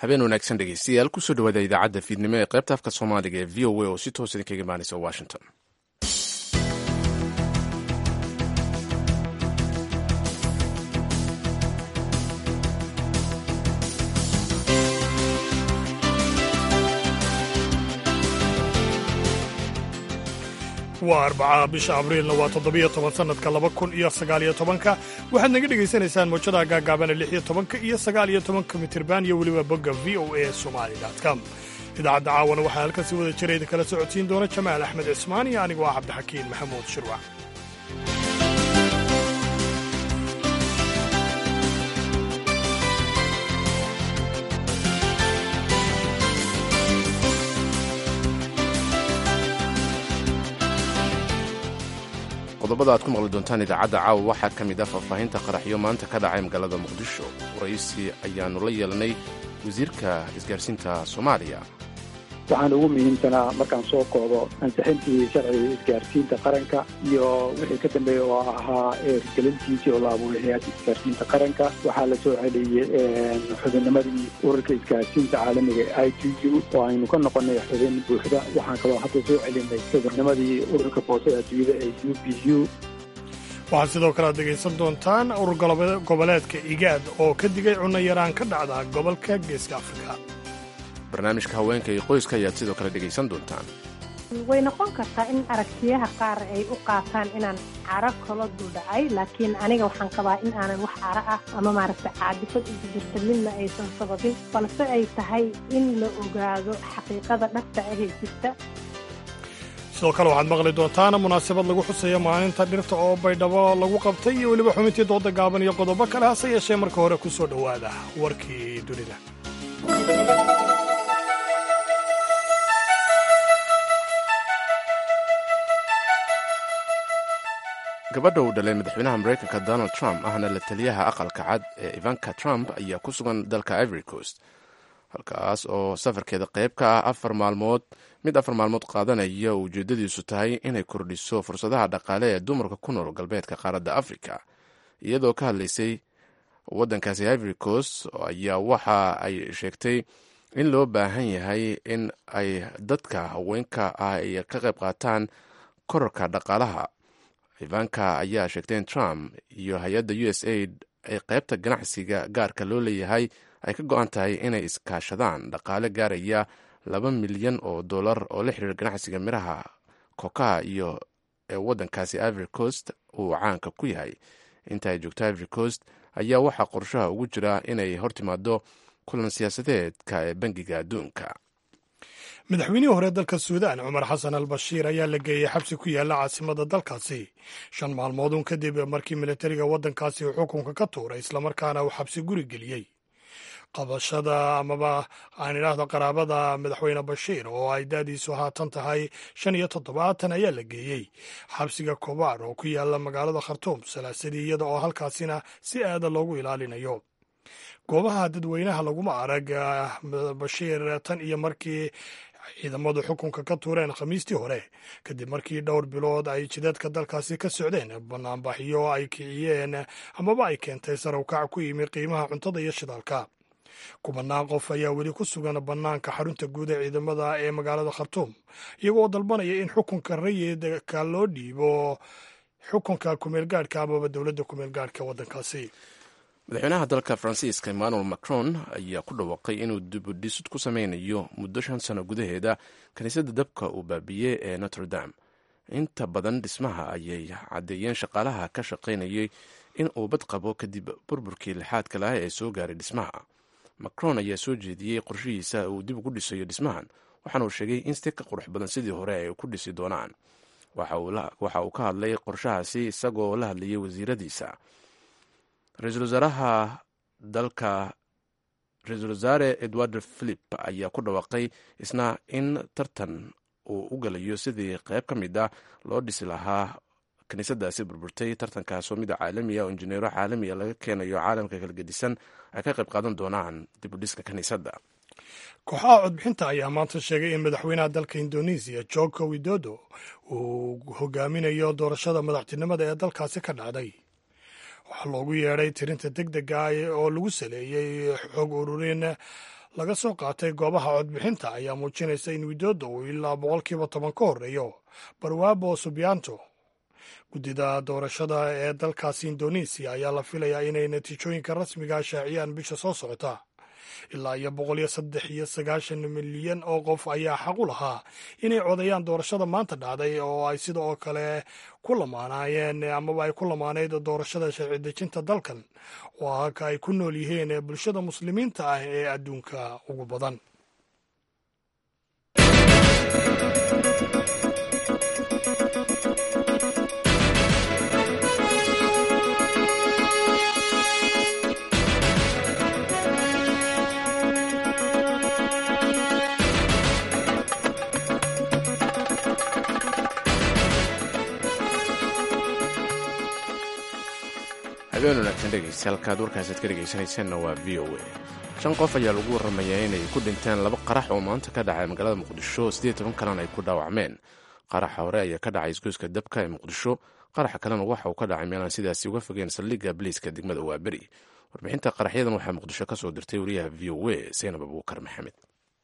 habeen wanaagsan dhegeystayaal kusoo dhawaada idaacadda fiidnimo ee qaybta afka soomaaliga ee v o a oo si toos idinkaga imaanaysa washington waa arbaca bisha abriilna waa toddobiyo toban sannadka laba kun iyo sagaaliyo tobanka waxaad naga dhegaysanaysaan mawjadaha gaagaabana lix iyo tobanka iyo sagaaliyo tobanka mitirban iyo weliba bogga v o a somali com idaacadda caawana waxaa halkan si wada jira idinkala socodsiin doona jamaal axmed cismaan iyo anigoo ah cabdixakiin maxamuud shirwac qodobada aad ku maqli doontaan idaacadda caawa waxaa ka mid ah faahfaahinta qaraxyo maanta ka dhacay magaalada muqdisho waraysi ayaannu la yeelanay wasiirka isgaarsiinta soomaaliya waxaan ugu muhiimsanaa markaan soo koodo ansixintii sharciga isgaarsiinta qaranka iyo wixii ka dambeeya oo ahaa hirgelintiisii oo la abuuray hay-adda isgaarsiinta qaranka waxaa la soo celiyey xubinnimadii ururka isgaarsiinta caalamiga i t u oo aynu ka noqonay xubin buuxda waxaan kaloo hadda soo celinay xubinnimadii ururka boosada adduunyada ee u b u waxaad sidoo kale aad dhegaysan doontaan urur goboleedka igaad oo ka digay cunno yaraan ka dhacda gobolka geeska afrika barnaamijka haweenka iyo qoyska ayaad sidoo kale dhegaysan doontaan way noqon kartaa in aragtiyaha qaar ay u qaataan inaan caro kala duldhacay laakiin aniga waxaan qabaa in aanan wax caro ah ama maaragta caadifad ugu jirta midna aysan sababin balse ay tahay in la ogaado xaqiiqada dhabta ahee jirta sidoo kale waxaad maqli doontaan munaasabad lagu xuseeyo maalinta dhirta oo baydhabo lagu qabtay iyo weliba xubintii dooda gaaban iyo qodobo kale hase yeeshee marka hore ku soo dhowaada warkii dunida gabadha uu dhalay madaxweynaha maraykanka donald trump ahna la taliyaha aqalka cad ee ivanka trump ayaa ku sugan dalka ivory coast halkaas oo safarkeeda qayb ka ah afar maalmood mid afar maalmood qaadanaya oo ujeedadiisu tahay inay kordhiso fursadaha dhaqaale ee dumarka ku nool galbeedka qaaradda africa iyadoo ka hadlaysay waddankaasi ivory coast ayaa waxa ay sheegtay in loo baahan yahay in ay dadka haweenka ah ay ka qayb qaataan korarka dhaqaalaha ivanka ayaa sheegtay in trump iyo hay-adda u s aid ay qaybta ganacsiga gaarka loo leeyahay ay ka go-an tahay inay iskaashadaan dhaqaale gaaraya laba milyan oo dollar oo la xiriira ganacsiga miraha kokaha iyo ee waddankaasi ivory coast uu caanka ku yahay inta ay joogto ivory coast ayaa waxaa qorshaha ugu jira inay hortimaado kulan siyaasadeedka ee bangiga adduunka madaxweynihii hore dalka suudaan cumar xasan al bashiir ayaa la geeyey xabsi ku yaalla caasimada dalkaasi shan maalmoodun kadib markii militariga waddankaasi uu xukunka ka tuuray islamarkaana uu xabsi guri geliyey qabashada amaba aan idhaahdo qaraabada madaxweyne bashiir oo ay daadiisu haatan tahay shan iyo toddobaatan ayaa la geeyey xabsiga kobaar oo ku yaalla magaalada khartuum salaasadii iyada oo halkaasina si aada loogu ilaalinayo goobaha dadweynaha laguma arag bashiir tan iyo markii ciidamadu xukunka ka tuureen khamiistii hore kadib markii dhowr bilood ay jidadka dalkaasi ka socdeen banaanbaxyo ay kiciyeen amaba ay keentay sarawkac ku yimi qiimaha cuntada iyo shidaalka kubanaan qof ayaa weli ku sugan bannaanka xarunta guud ee ciidamada ee magaalada khartuum iyagoo dalbanaya in xukunka rayidka loo dhiibo xukunka kumeelgaadhka amaba dowladda kumeelgaadhka waddankaasi madaxweynaha dalka faransiiska emmanuel macron ayaa ku dhawaaqay inuu dibudhisud ku sameynayo muddo shan sano gudaheeda kiniisadda dabka uu baabiiyey ee notre dame inta badan dhismaha ayay caddeeyeen shaqaalaha ka shaqaynayay in uu bad qabo kadib burburkii lixaadka laha ee soo gaaray dhismaha macron ayaa soo jeediyey qorshihiisa uu dib ugu dhisayo dhismahan waxaana uu sheegay in si ka qurux badan sidii hore ay ku dhisi doonaan waxa uu ka hadlay qorshahaasi isagoo la hadlayay wasiiradiisa ra-iisul wasaaraha dalka ra-iisul wasaare edward philip ayaa ku dhawaaqay isna in tartan uu u galayo sidii qayb ka mid ah loo dhisi lahaa kiniisadaasi burburtay tartankaasoo mida caalamiya oo injineero caalamiya laga keenayo caalamka kala gedisan ay ka qayb qaadan doonaan dib u dhiska kiniisadda kooxaha codbixinta ayaa maanta sheegay in madaxweynaha dalka indonesiya joko widodo uu hogaaminayo doorashada madaxtinimada ee dalkaasi ka dhacday waxaa loogu yeedhay tirinta deg dega oo lagu saleeyey xog ururin laga soo qaatay goobaha codbixinta ayaa muujinaysa in widoodda uu ilaa boqolkiiba toban ka horreeyo barwaabo subianto guddida doorashada ee dalkaasi indonesiya ayaa la filayaa inay natiijooyinka rasmiga shaaciyaan bisha soo socota ilaa iyo boqol iyo saddex iyo sagaashan milyan oo qof ayaa xaq u lahaa inay codayaan doorashada maanta dhacday oo ay sida oo kale ku lamaanaayeen amaba ay ku lamaanayd doorashada sharci dejinta dalkan oo halka ay ku nool yihiin bulshada muslimiinta ah ee adduunka ugu badan habeen wanaagsan dhegeystayaal halkaad warkaasaad ka dhegaysanaysaanna waa v o a shan qof ayaa lagu warramayaa inay ku dhinteen laba qarax oo maanta ka dhacay magaalada muqdisho siddeed toban kalena ay ku dhaawacmeen qaraxa hore ayaa ka dhacay isgoyska dabka ee muqdisho qaraxa kalena waxa uu ka dhacay meelaan sidaasi uga fogeen saldhigga baliiska degmada waaberi warbixinta qaraxyadan waxaa muqdisho ka soo dirtay wariyaha v o a saynab abuukar maxamed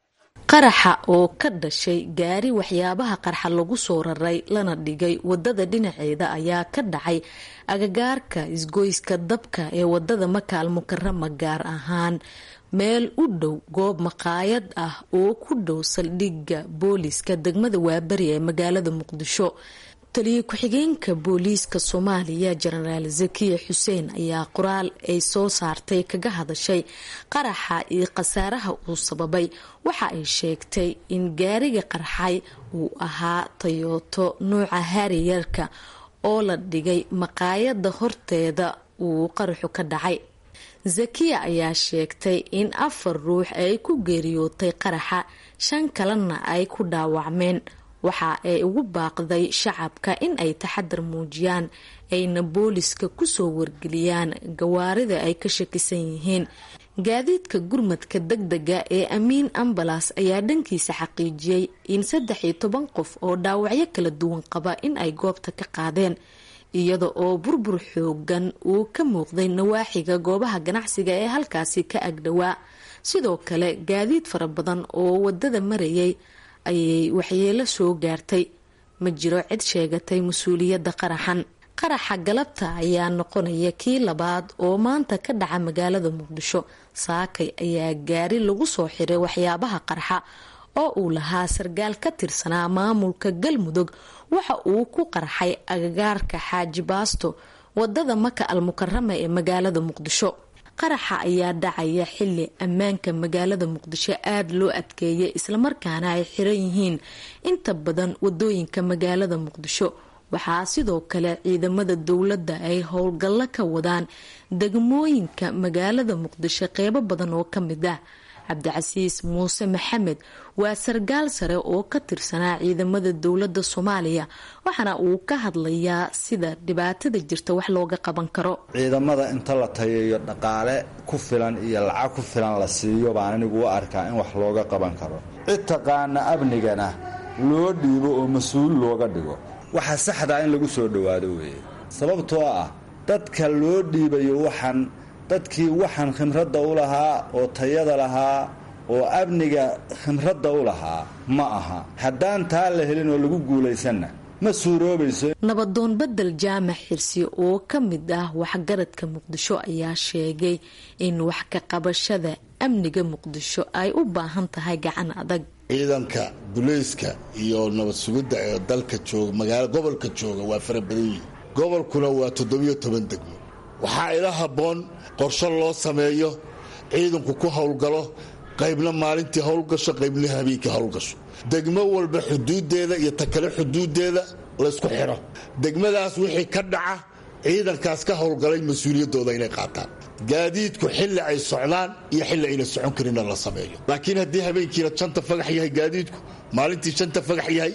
qaraxa oo ka dhashay gaari waxyaabaha qarxa lagu soo raray lana dhigay wadada dhinaceeda ayaa ka dhacay agagaarka isgoyska dabka ee wadada makaal mukarama gaar ahaan meel u dhow goob maqaayad ah oo ku dhow saldhigga booliiska degmada waaberi ee magaalada muqdisho taliyo ku-xigeenka booliiska soomaaliya jenaraal zakiya xuseen ayaa qoraal ay soo saartay kaga hadashay qaraxa iyo khasaaraha uu sababay waxa ay sheegtay in gaariga qarxay uu ahaa tayoto nuuca hariyarka oo la dhigay maqaayada horteeda uu qaraxu ka dhacay zakiya ayaa sheegtay in afar ruux ay ku geeriyootay qaraxa shan kalena ay ku dhaawacmeen waxa ay ugu baaqday shacabka in ay taxadar muujiyaan ayna booliska kusoo wargeliyaan gawaarida ay ka shakisan yihiin gaadiidka gurmadka degdega ee amiin ambalas ayaa dhankiisa xaqiijiyey in saddex iyo toban qof oo dhaawacyo kala duwan qaba in ay goobta ka qaadeen iyada oo burbur xoogan uu ka muuqday nawaaxiga goobaha ganacsiga ee halkaasi ka agdhowaa sidoo kale gaadiid fara badan oo wadada marayay ayay waxyeelo soo gaartay ma jiro cid sheegatay mas-uuliyadda qaraxan qaraxa galabta ayaa noqonaya kii labaad oo maanta ka dhaca magaalada muqdisho saakay ayaa gaari lagu soo xiray waxyaabaha qarxa oo uu lahaa sargaal ka tirsanaa maamulka galmudug waxa uu ku qarxay agagaarka xaaji baasto wadada maka al mukarama ee magaalada muqdisho qaraxa ayaa dhacaya xili ammaanka magaalada muqdisho aada loo adkeeyay islamarkaana ay xiran yihiin inta badan wadooyinka magaalada muqdisho waxaa sidoo kale ciidamada dowladda ay howlgallo ka wadaan degmooyinka magaalada muqdisho qeybo badan oo ka mid ah cabdicasiis muuse maxamed waa sargaal sare oo ka tirsanaa ciidamada dowladda soomaaliya waxaana uu ka hadlayaa sida dhibaatada jirta wax looga qaban karo ciidamada inta la tayayo dhaqaale ku filan iyo lacag ku filan la siiyo baan anigu u arkaa in wax looga qaban karo cid taqaana amnigana loo dhiibo oo mas-uul looga dhigo waxa saxdaa in lagu soo dhowaado weeye sababtoo ah dadka loo dhiibayo waxaan dadkii waxaan khimradda u lahaa oo tayada lahaa oo amniga khimradda u lahaa ma aha haddaan taa la helin oo lagu guulaysanna ma suuroobayso nabadoon bedel jaamac xirsi oo ka mid ah waxgaradka muqdisho ayaa sheegay in wax ka qabashada amniga muqdisho ay u baahan tahay gacan adag ciidanka bulayska iyo nabad sugidda ee dalka jooga magaala gobolka jooga waa fara badan yihin gobolkuna waa toddobiyo toban degmo waxaa ila habboon qorsho loo sameeyo ciidanku ku howlgalo qaybna maalintii howlgasho qaybna habeenkii howlgasho degmo walba xuduuddeeda iyo takale xuduuddeeda laysku xidho degmadaas wixii ka dhaca ciidankaas ka howlgalay mas-uuliyaddooda inay qaataan gaadiidku xilli ay socdaan iyo xilli ayna socon karinna la sameeyo laakiin haddii habeenkiina shanta fagax yahay gaadiidku maalintii shanta fagax yahay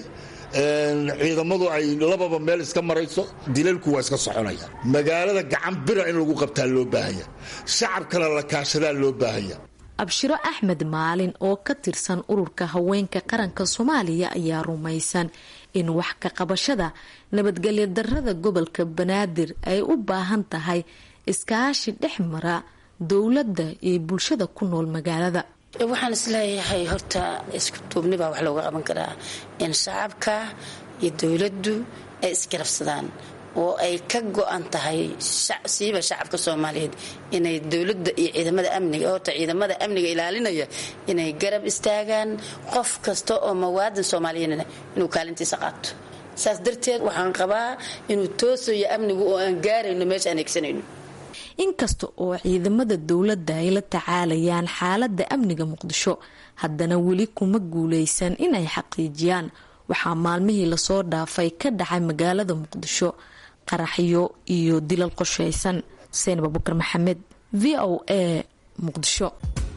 ciidamadu ay lababa meel iska marayso dilalku waa iska soconayaan magaalada gacan bira in lagu qabtaa loo baahanya shacabkana la kaashadaa loo baahanya abshiro axmed maalin oo ka tirsan ururka haweenka qaranka soomaaliya ayaa rumaysan in wax ka qabashada nabadgelyo darada gobolka banaadir ay u baahan tahay iskaashi dhex mara dowladda iyo bulshada ku nool magaalada waxaan isleeyahay horta isku duubni baa wax looga qaban karaa in shacabka iyo dowladdu ay isgarabsadaan oo ay ka go-an tahay siiba shacabka soomaaliyeed inay dowladda iyo ciidamada amniga horta ciidamada amniga ilaalinaya inay garab istaagaan qof kasta oo mawaadan soomaaliyeedna inuu kaalintiisa qaato saas darteed waxaan qabaa inuu toosayo amnigu oo aan gaarayno meesha aan egsanayno inkasta oo ciidamada dowladda ay la tacaalayaan xaaladda amniga muqdisho haddana weli kuma guuleysan inay xaqiijiyaan waxaa maalmihii lasoo dhaafay ka dhacay magaalada muqdisho qaraxyo iyo dilal qoshaysan xuseen abubakar maxamed v o a muqdisho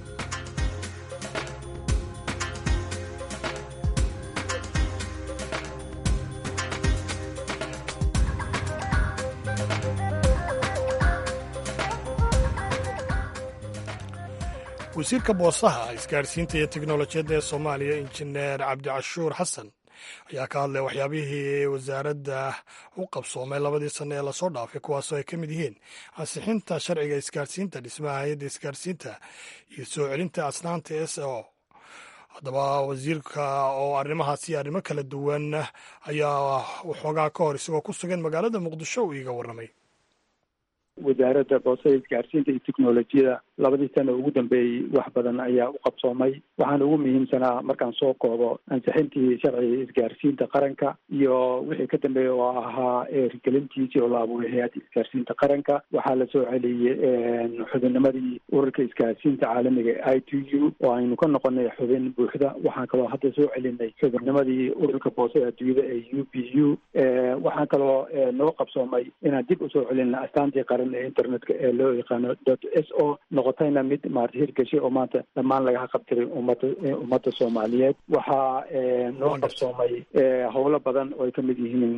wasiirka boosaha isgaarsiinta iyo teknolojiyadda ee soomaaliya injineer cabdicashuur xasan ayaa ka hadlay waxyaabihii wasaaradda u qabsoomay labadii sanno ee lasoo dhaafay kuwaasoo ay ka mid yihiin ansixinta sharciga isgaarsiinta dhismaha hay-adda isgaarsiinta iyo soo celinta asnaanta s o haddaba wasiirka oo arrimahaas iyo arrimo kala duwan ayaa waxoogaa ka hor isagoo ku sugan magaalada muqdisho uu iiga warramay wasaaradda boosada isgaarsiinta iyo teknolojiyada labadii sano ugu dambeeyey wax badan ayaa u qabsoomay waxaana ugu muhiimsanaa markaan soo koobo ansixintii sharciga isgaarsiinta qaranka iyo wixii ka dambeeya oo ahaa hirgelintiisii oo la abuuray hay-adda isgaarsiinta qaranka waxaa la soo celiyey xubinnimadii ururka isgaarsiinta caalamiga i t u oo aynu ka noqonay xubin buuxda waxaan kaloo hadda soo celinay xubinnimadii ururka boosada adduunyada ee u p u waxaan kaloo noo qabsoomay inaan dib usoo celinna astaantii qaran ee internetka ee loo yaqaano dot s o noqotayna mid maarata hirgashay oo maanta dhammaan laga qabtiray ummadda ummadda soomaaliyeed waxaa noo qabsoomay howlo badan oo ay ka mid yihiin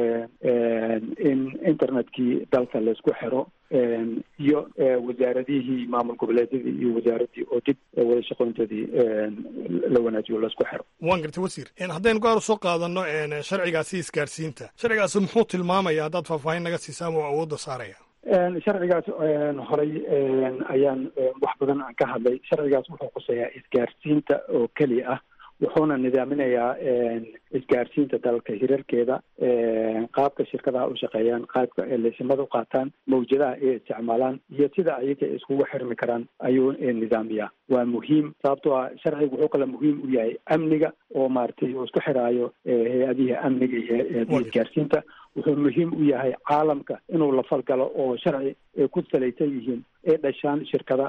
in internetkii dalka laysku xiro iyo wasaaradihii maamul goboleedyadii iyo wasaaraddii oo dib wada shaqoyntoodii la wanaajiyo laysku xiro waan gartay wasiir haddaynu gaar soo qaadano sharcigaasi isgaarsiinta sharcigaasi muxuu tilmaamaya haddaad faahfaahin naga siisaan oo awoodda saaraya sharcigaas horay ayaan wax badan aan ka hadlay sharcigaas wuxuu quseeyaa isgaarsiinta oo keliya ah wuxuuna nidaaminayaa isgaarsiinta dalka hirarkeeda qaabka shirkadaha u shaqeeyaan qaabka ay laysimada u qaataan mawjadaha ay isticmaalaan iyo sida ayaga iskugu xirmi karaan ayuu nidaamiyaa waa muhiim sababtoo ah sharciga wuxuu kale muhiim u yahay amniga oo maaragtay uu isku xiraayo hay-adihii amniga iyo isgaarsiinta wuxuu muhiim u yahay caalamka inuu la falgalo oo sharci ay ku salaysan yihiin ay dhashaan shirkada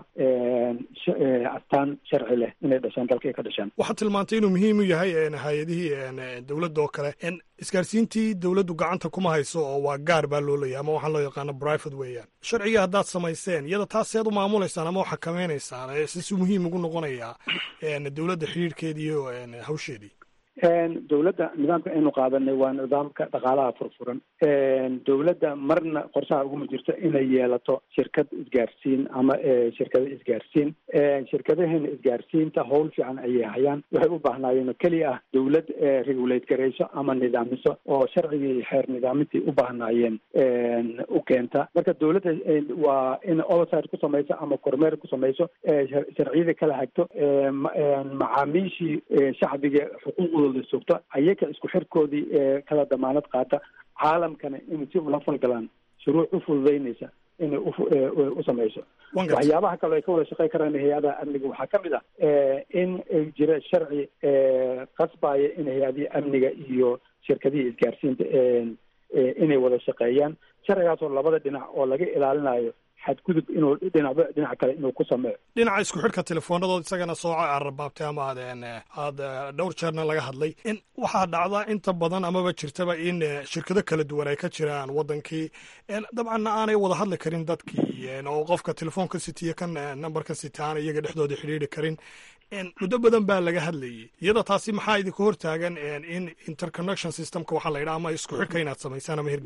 astaan sharci leh inay dhashaan dalka ay ka dhashaan waxaad tilmaantay inuu muhiim u yahay hay-adihii dowladda oo kale isgaarsiintii dowladdu gacanta kuma hayso oo waa gaar baa loo leeyahay ama waxaa loo yaqaano private weeyaan sharciga haddaad samayseen iyada taas seed u maamulaysaan ama u xakamaynaysaan sisu muhiim ugu noqonayaa dowladda xidhiirhkeedii iyo hawsheedii dowladda nidaamka aynu qaadanay waa nidaamka dhaqaalaha furfuran dowladda marna qorshaha uguma jirto inay yeelato shirkad isgaarsiin ama shirkado isgaarsiin shirkadaheena isgaarsiinta howl fiican ayay hayaan waxay u baahnaayeen oo keliya ah dowlad regulate garayso ama nidaamiso oo sharcigii xeer nidaamintii u baahnaayeen u keenta marka dowladda waa in oversight ku samayso ama kormeer ku samayso sharciyada kala hagto macaamiishii shacbiga xuquuqdooda sugto ayaga isku xirkoodii kala damaanad qaata caalamkana in si ula falgalaan shuruuc u fududeynaysa inay u samayso waxyaabaha kale ay ka wada shaqey karaan hay-adaha amniga waxaa ka mid ah in jira sharci qasbaya in hay-adihii amniga iyo shirkadihii isgaarsiinta inay wada shaqeeyaan sharcigaasoo labada dhinac oo laga ilaalinayo xadgudub inuu dhinacba dhinaca kale inuu ku sameeyo dhinaca isku xidhka telefoonadooda isagana sooca aad rabaabtay ama aad aad dhowr jeerna laga hadlay in waxaa dhacda inta badan amaba jirtaba in shirkado kala duwan ay ka jiraan wadankii dabcanna aanay wada hadli karin dadkii oo qofka telefoonka sitiya kan numberka sita aan iyaga dhexdooda xidhiiri karin muddo badan baa laga hadlayay iyada taasi maxaa idinka hortaagan in interconnection systemka waxaa la yidhaha ama isku xidhka inaad samaysaan ama hirgelisaan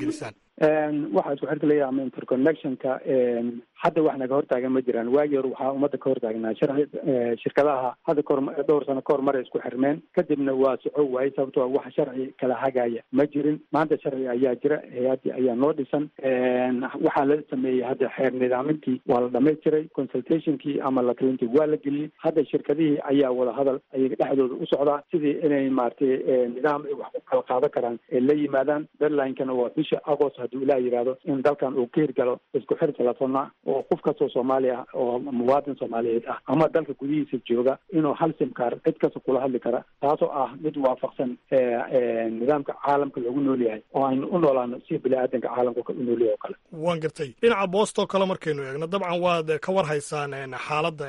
waxaa isku xirka leeyahay ama interconnectionka hadda wax naga hortaagan ma jiraan waagii hore waxaa ummadda ka hortaagnaa sharci shirkadaha hadda kahor dhowr sano kahor maray isku xirmeen kadibna waa soco waayey sababtoo wax sharci kala hagaya ma jirin maanta sharci ayaa jira hay-addii ayaa noo dhisan waxaa la sameeyey hadda xeer nidaamintii waa la dhamaystiray consultationkii ama la talintii waa la geliyey hadda shirkadihii ayaa wada hadal ayaga dhexdooda u socdaa sidii inay maaragtay nidaam ay wax ku kala qaadan karaan ee la yimaadaan deadlinekana waa bisha agost hadduu ilaah yidhaahdo in dalkan uu ka hirgalo isku xir telefona oo qof kastoo soomaali ah oo muwaadin soomaaliyeed ah ama dalka gudihiisa jooga inuu hal simkaar cid kasta kula hadli kara taasoo ah mid waafaqsan nidaamka caalamka loogu nool yahay oo aynu u noolaano si bini-aadanka caalamka u noolyahay oo kale waan gartay dhinaca boostoo kale markaynu eegno dabcan waad ka war haysaan xaaladda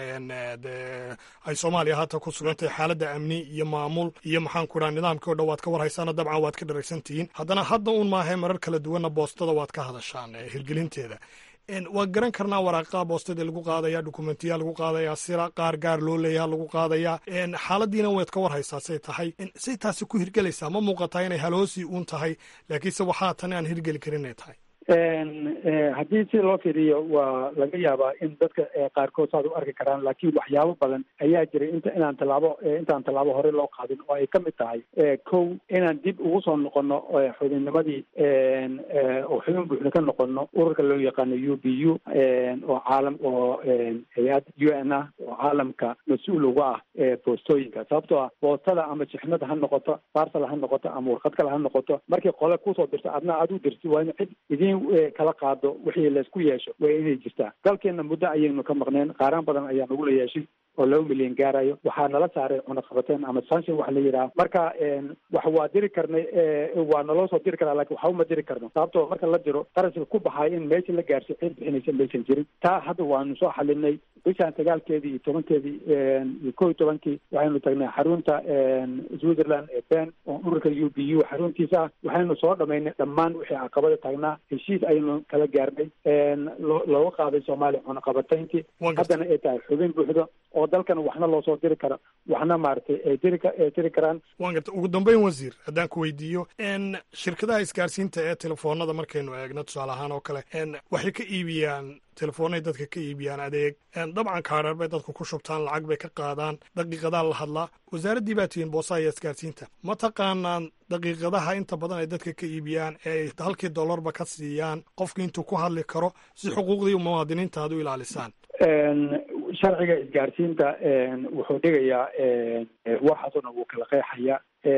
ay soomaaliya haatan ku sugantahay xaaladda amni iyo maamul iyo maxaan ku idhaha nidaamkii o dhan waad ka war haysaana dabcan waad ka dharagsantihiin haddana hadda un maahae marar kala duwanna boostada waad ka hadashaan hirgelinteeda waan garan karnaa waraaqaha boostadii lagu qaadaya dokumentiya lagu qaadaya sira qaar gaar loo leeyaha lagu qaadaya xaaladiina waad ka war haysaa say tahay say taasi ku hirgelaysaa ma muuqataa inay haloosi uun tahay laakiinse waxaa tani aan hirgeli karin inay tahay haddii si loo fiiriyo waa laga yaabaa in dadka qaarkood saad u arki karaan laakiin waxyaabo badan ayaa jiray inta inaan tallaabo intaan tallaabo hore loo qaadin oo ay ka mid tahay kow inaan dib ugu soo noqono xubinnimadii oo xubin buuxda ka noqono ururka loo yaqaano u b u oo caalam oo hay-ad u n ah oo caalamka mas-uul uga ah boostooyinka sababtoo ah boostada ama shixnada ha noqoto barsal ha noqoto ama warqad kale ha noqoto markii qole kusoo dirto adna aad u dirti waa in cid idin kala qaado wixii laysku yeesho waa inay jirtaa dalkeena muddo ayaynu ka maqneen qaaraan badan ayaa nagula yeeshay oo laba milyan gaarayo waxaa nala saaray cunaqabateen ama sanction waxa la yidhaha marka wax waa diri karnay waa naloo soo diri karaa lakin waxba ma diri karno sababtoo marka la diro qarashka ku baxayo in meesha la gaarsiyo cid bixinaysa maysan jirin taa hadda waanu soo xalinay bishaan sagaalkeedii iyo tobankeedii iyo kow iyo tobankii waxaynu tagnay xarunta switzerland ee ben oo ururka u b u xaruntiisa ah waxaynu soo dhamaynay dhammaan wixii caqabada taagnaa heshiis aynu kala gaarnay looga qaaday soomaaliya cunaqabatayntii haddana ay tahay xubin buuxdo oo dalkan waxna loo soo diri karo waxna maaragtay ay diri ay diri karaan waan garta ugu dambeyn wasiir haddaan ku weydiiyo shirkadaha isgaarsiinta ee telefoonada markaynu eegno tusaale ahaan oo kale waxay ka iibiyaan telefoonay dadka ka iibiyaan adeeg dabcan kaadhar bay dadku ku shubtaan lacag bay ka qaadaan daqiiqadaa la hadlaa wasaaraddii baa tihiin boosaha iyo isgaarsiinta ma taqaanaan daqiiqadaha inta badan ay dadka ka iibiyaan ee ay halkii dollarba ka siiyaan qofki intuu ku hadli karo si xuquuqdii muwaadiniinta aad u ilaalisaan sharciga isgaarsiinta wuxuu dhigayaa waxaasuna wuu kala qeexaya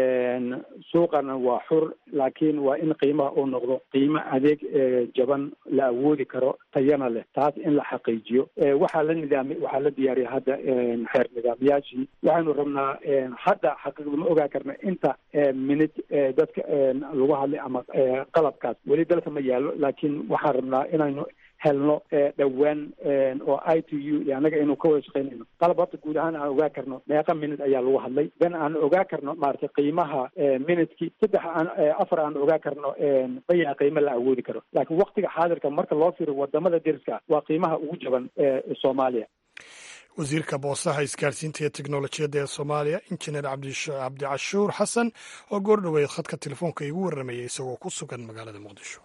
suuqana waa xur laakiin waa in qiimaha uu noqdo qiimo adeeg jaban la awoodi karo tayana leh taas in la xaqiijiyo waxaa la nidaami waxaa la diyaariyay hadda xeer nidaamyaashii waxaynu rabnaa hadda xaqiiqda ma ogaa karna inta minid dadka lagu hadlay ama qalabkaas weli dalka ma yaallo laakiin waxaan rabnaa inaynu helno dhowaan oo i t u iyo annaga inuu ka wada shaqaynayno qalab horta guud ahaan aan ogaa karno meeqa minute ayaa lagu hadlay then aan ogaa karno maaragtay qiimaha minutekii saddex aan afar aan ogaa karno bayaa qiimo la awoodi karo laakiin waktiga xaadirka marka loo fiiriyo wadamada deriska waa qiimaha ugu jaban soomaaliya wasiirka boosaha isgaarsiinta iyo teknolojiyadda ee soomaaliya injineer cabdicashuur xasan oo goor dhoweed khadka telefoonka igu warramayay isagoo ku sugan magaalada muqdisho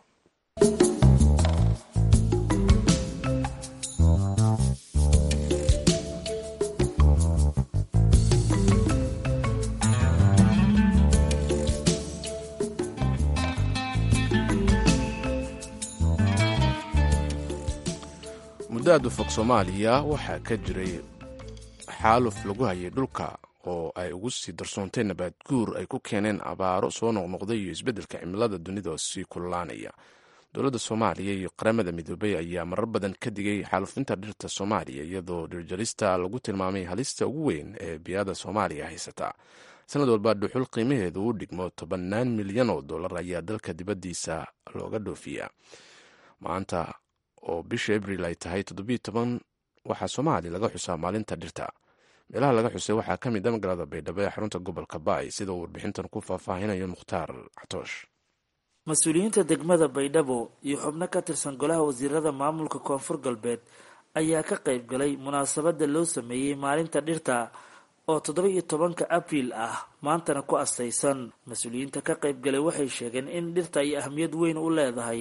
muddo aad u fog soomaaliya waxaa ka jiray xaaluf lagu hayay dhulka oo ay ugu sii darsoontay nabaad guur ay ku keeneen abaaro soo noqnoqday iyo isbeddelka cimilada dunida oo sii kululaanaya dowladda soomaaliya iyo qaramada midoobay ayaa marar badan ka digay xaalufinta dhirta soomaaliya iyadoo dhirjarista lagu tilmaamay halista ugu weyn ee biyada soomaaliya haysata sanad walba dhuxul qiimaheedu u dhigmo tobannaan milyan oo dollar ayaa dalka dibaddiisa looga dhoofiyaa maanta oo bisha abril ay tahay toddobiyo toban waxaa soomaaliya laga xusaa maalinta dhirta meelaha laga xusay waxaa ka mid a magaalada baydhabo ee xarunta gobolka baay sida uu warbixintan ku faahfaahinayo mukhtaar catoosh mas-uuliyiinta degmada baydhabo iyo xubno ka tirsan golaha wasiirada maamulka koonfur galbeed ayaa ka qayb galay munaasabadda loo sameeyey maalinta dhirta oo toddoba iyo tobanka abriil ah maantana ku astaysan mas-uuliyiinta ka qayb galay waxay sheegeen in dhirta ay ahmiyad weyn u leedahay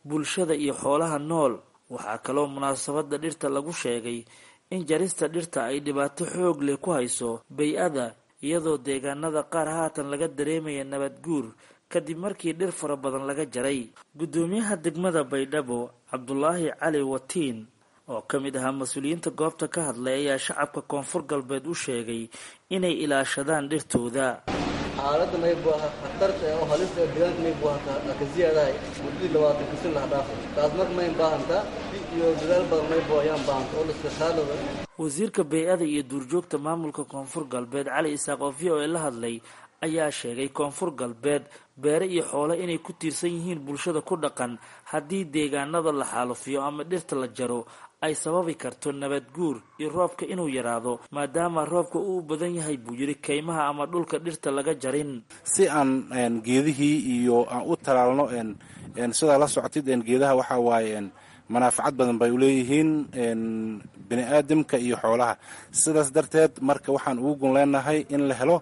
bulshada iyo xoolaha nool waxaa kaloo munaasabadda dhirta lagu sheegay in jarista dhirta ay dhibaato xoog leh ku hayso bay-ada iyadoo deegaanada qaar haatan laga dareemaya nabad guur kadib markii dhir fara badan laga jaray guddoomiyaha degmada baydhabo cabdulaahi cali watiin oo ka mid ahaa mas-uuliyiinta goobta ka hadlay ayaa shacabka koonfur galbeed u sheegay inay ilaashadaan dhirtooda xaaladda maybu aha khatarta oo halista ee deegaanka maybu aha ka siyaadahay muddadii labaatan kasin laha dhaafay taas marka mayn baahantaa iyo dadaal badan maybu ayaan baahanta oo liska khaalada wasiirka bay-ada iyo duurjoogta maamulka koonfur galbeed cali isaaq oo v o a la hadlay ayaa sheegay koonfur galbeed beere iyo xoole inay ku tiirsan yihiin bulshada ku dhaqan haddii deegaanada la xaalufiyo ama dhirta la jaro ay sababi karto nabad guur iyo roobka inuu yaraado maadaama roobka uu badan yahay buu yidhi kaymaha ama dhulka dhirta laga jarin si aan geedihii iyo aan u talaalno sidaa la socotid geedaha waxaa waaye manaafacad badan bay uleeyihiin bini aadamka iyo xoolaha sidaas darteed marka waxaan ugu gun leenahay in la helo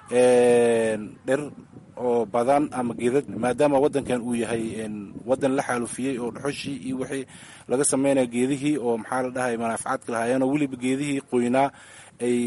dhir oo badan ama geedad maadaama wadankan uu yahay wadan la xaalufiyey oo dhuxushii iyo wixii laga sameynaya geedihii oo maxaa la dhahay manaafacaadka lahaayeenoo weliba geedihii qoynaa ay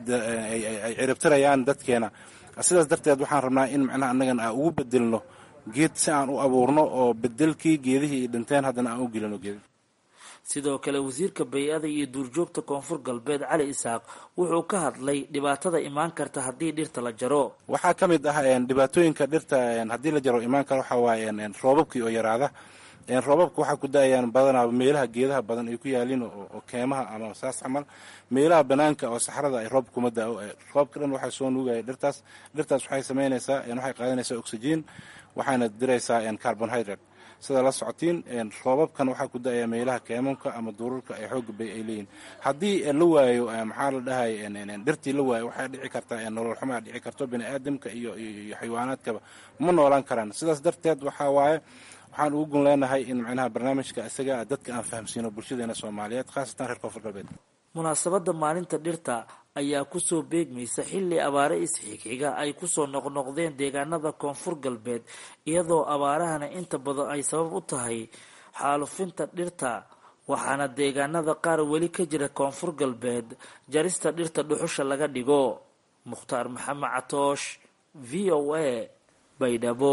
ay ciribtirayaan dadkeena sidaas darteed waxaan rabnaa in macnaha annagan aan ugu bedelno geed si aan u abuurno oo bedelkii geedihii ay dhinteen haddana aan u gelino geed sidoo kale wasiirka bay-ada iyo duurjoogta koonfur galbeed cali isaaq wuxuu ka hadlay dhibaatada imaan karta haddii dhirta la jaro waxaa ka mid ah dhibaatooyinka dhirta haddii la jaro imaan kara waxaa waaye roobabkii oo yaraada roobabka waxaa ku da-ayaan badanaa meelaha geedaha badan ay ku yaaliin oo keemaha ama saas camal meelaha banaanka oo saxrada ay roob kuma da-o roobka dhan waxaa soo nuugaya dhirtaas dhirtaas waxay sameynaysaa waxay qaadanaysaa oxygen waxaana diraysaa carbonhydrate sida la socotiin roobabkan waxaa ku da-aya meelaha keemanka ama duurarka ay xooga bay ay leeyihin haddii la waayo maxaa la dhahay dhirtii la waayo waxay dhici kartaa nolol xumaa dhici karto bini aadamka iyo iyo xayawaanaadkaba ma noolaan karaan sidaas darteed waxaa waaye waxaan ugu gun leenahay in macnaha barnaamijka isaga dadka aan fahamsiino bulshadeena soomaaliyeed khaasatan reer koonfur galbeed munaasabadda maalinta dhirta ayaa kusoo beegmaysa xilli abaare isxigxiga ay kusoo noqnoqdeen deegaanada koonfur galbeed iyadoo abaarahana inta badan ay sabab u tahay xaalufinta dhirta waxaana deegaanada qaar weli ka jira koonfur galbeed jarista dhirta dhuxusha laga dhigo mukhtaar maxamed catoosh v o a baydhabo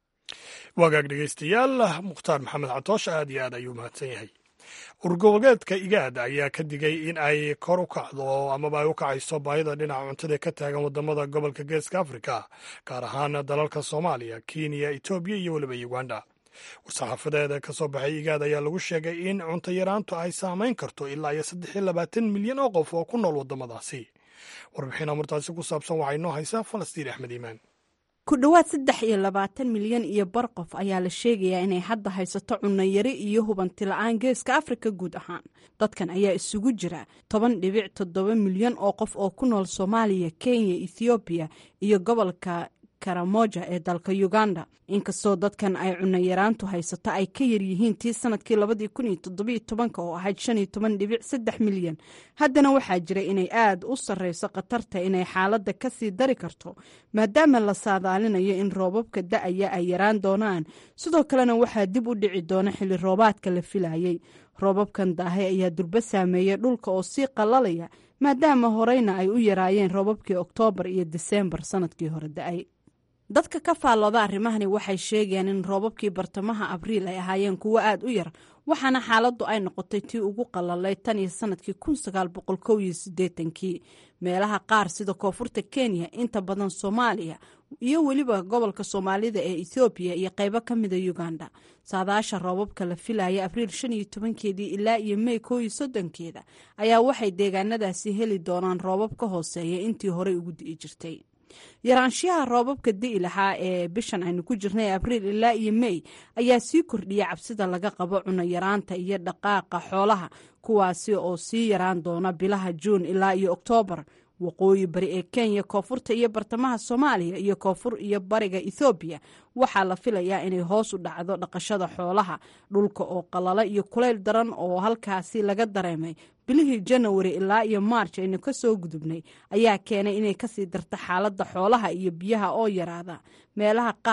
wagaag dhegaystayaal mukhtaar maxamed catoosh aad iyo aad ayuu mahadsan yahay urgoboleedka igaad ayaa ka digay in ay kor u kacdo amaba ay u kacayso baahida dhinaca cuntada ka taagan wadamada gobolka geeska afrika gaar ahaan dalalka soomaaliya kenya etoobiya iyo weliba uganda war-saxaafadeeda ka soo baxay igaad ayaa lagu sheegay in cunto yaraantu ay saamayn karto ilaa iyo saddex iyo labaatan milyan oo qof oo ku nool wadamadaasi warbixin amurtaasi ku saabsan waxaa inoo haysaa falastiin axmed iimaan ku dhowaad saddex iyo labaatan milyan iyo bar qof ayaa la sheegayaa inay hadda haysato cunno yari iyo hubanti la-aan geeska afrika guud ahaan dadkan ayaa isugu jira toban dhibic toddoba milyan oo qof oo ku nool soomaaliya kenya ethoobiya iyo gobolka karamoja ee dalka uganda inkastoo dadkan ay cunno yaraantu haysato ay ka yaryihiin tii sanadkii labadii kun iyo toddobiyo tobanka oo ahayd shan iyo toban dhibic saddex milyan haddana waxaa jira inay aad u sarreyso khatarta inay xaaladda ka sii dari karto maadaama la saadaalinayo in roobabka da-aya ay yaraan doonaan sidoo kalena waxaa dib u dhici doona xilli roobaadka la filayay roobabkan daahay ayaa durbo saameeyay dhulka oo sii qalalaya maadaama horeyna ay u yaraayeen roobabkii oktoobar iyo diseembar sanadkii hore da-ay dadka ka faallooda arrimahani waxay sheegayaan in roobabkii bartamaha abriil ay ahaayeen kuwo aad u yar waxaana xaaladdu ay noqotay tii ugu qalalay tan iyo sanadkii kun sagaal boqol kow iyo siddeetankii meelaha qaar sida koonfurta kenya inta badan soomaaliya iyo weliba gobolka soomaalida ee ethoobiya iyo qaybo ka mida uganda saadaasha roobabka la filaya abriil shan iyo tobankeedii ilaa iyo mey kow iyo soddonkeeda ayaa waxay deegaanadaasi heli doonaan roobab ka hooseeya intii horey ugu di'i jirtay yaraanshiyaha roobabka di'i lahaa ee bishan aynu ku jirnay abriil ilaa iyo mey ayaa sii kordhiya cabsida laga qabo cuno yaraanta iyo dhaqaaqa xoolaha kuwaasi oo sii yaraan doona bilaha juun ilaa iyo oktoobar waqooyi bari ee kenya koonfurta iyo bartamaha soomaaliya iyo koonfur iyo bariga ethoobiya waxaa la filayaa inay hoos u dhacdo dhaqashada xoolaha dhulka oo qalalo iyo kulayl daran oo halkaasi laga dareemay bilihii janawari ilaa iyo maarj aynu ka soo gudubnay ayaa keenay inay kasii darta xaaladda xoolaha iyo biyaha oo yaraada meelaha qaar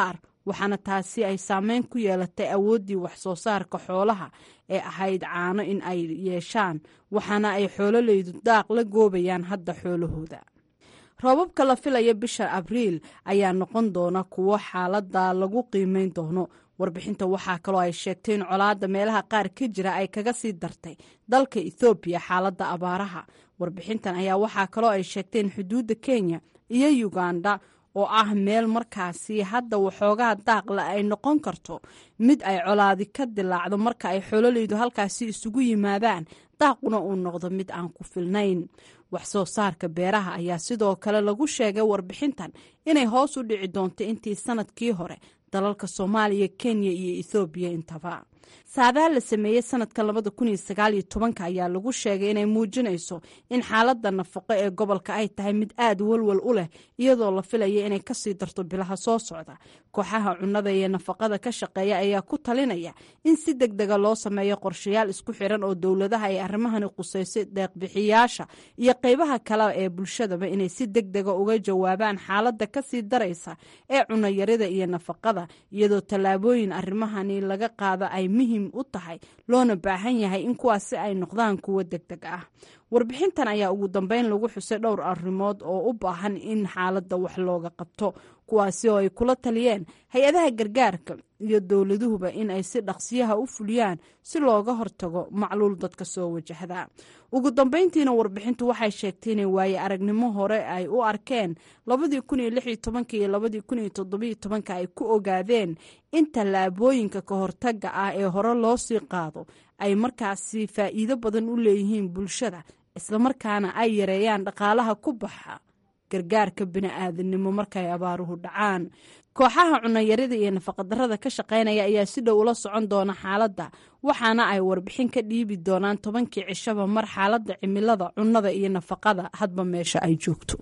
waxaana taasi ay saameyn ku yeelatay awooddii waxsoo saarka xoolaha ee ahayd caano in ay yeeshaan waxaana ay xoololeydu daaq la goobayaan hadda xoolahooda roobabka la filaya bisha abriil ayaa noqon doona kuwo xaalada lagu qiimeyn doono warbixinta waxaa kaloo ay sheegtay in colaadda meelaha qaar ka jira ay kaga sii dartay dalka ethoobiya xaaladda abaaraha warbixintan ayaa waxaa kaloo ay sheegtay in xuduudda kenya iyo uganda oo ah meel markaasi hadda waxoogaa daaqle ay noqon karto mid ay colaadi ka dilaacdo marka ay xololeydu halkaasi isugu yimaadaan daaquna uu noqdo mid aan ku filnayn wax soo saarka beeraha ayaa sidoo kale lagu sheegay warbixintan inay hoos u dhici doonto intii sanadkii hore dalalka soomaaliya kenya iyo ethoobiya intaba saadaha la sameeyey sanadka labada kun iyo sagaal iyo tobanka ayaa lagu sheegay inay muujinayso in xaaladda nafaqo ee gobolka ay tahay mid aada walwal u leh iyadoo la filaya inay kasii darto bilaha soo socda kooxaha cunnada iyo nafaqada ka shaqeeya ayaa ku talinaya in si deg dega loo sameeyo qorshayaal isku xiran oo dowladaha ay arrimahani quseysay deeqbixiyaasha iyo qeybaha kale ee bulshadaba inay si deg dega uga jawaabaan xaaladda kasii daraysa ee cunayarida iyo nafaqada iyadoo tallaabooyin arrimahani laga qaada ay muhiim u tahay loona baahan yahay in kuwaasi ay noqdaan kuwo deg deg ah warbixintan ayaa ugu dambeyn lagu xusay dhowr arrimood oo u baahan in xaaladda wax looga qabto kuwaasi oo ay kula taliyeen hay-adaha gargaarka iyo dowladuhuba in ay si dhaqsiyaha u fuliyaan si looga hortago macluul dadka soo wajahda ugu dambeyntiina warbixintu waxay sheegtay inay waaye aragnimo hore ay u arkeen labadii kun iyo lix iyo tobanka iyo labadii kun iyo toddobiyo tobanka ay ku ogaadeen in tallaabooyinka ka hortaga ah ee hore loo sii qaado ay markaasi faa'iido badan u leeyihiin bulshada islamarkaana ay yareeyaan dhaqaalaha ku baxa gargaarka bini-aadamnimo markay abaaruhu dhacaan kooxaha cunayarida iyo nafaqadarrada ka shaqaynaya ayaa si dhow ula socon doona xaaladda waxaana ay warbixin ka dhiibi doonaan tobankii cishaba mar xaaladda cimilada cunnada iyo nafaqada hadba meesha ay joogto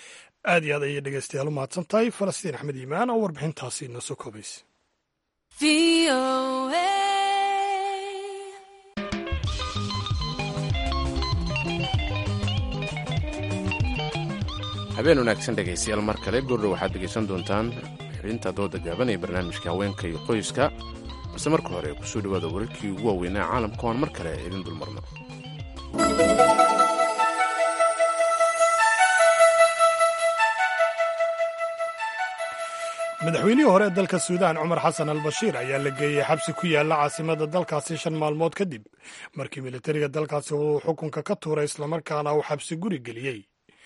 aad iyo aad ayay dhegeystayaal u mahadsan tahay falastiin axmed iimaan oo warbixintaasi noo soo koobaysa habeen wanaagsan dhegaystayaal mar kale goordhow waxaad dhegaysan doontaan xibinta dooda gaaban ee barnaamijka haweenka iyo qoyska balse marka hore kusoo dhawaada wararkii ugu waaweynaa caalamka oan mar kale idin dulmarno madaxweynihii hore ee dalka suudaan cumar xasan al bashiir ayaa la geeyey xabsi ku yaalla caasimada dalkaasi shan maalmood kadib markii militariga dalkaasi uu xukunka ka tuuray islamarkaana uu xabsi guri geliyey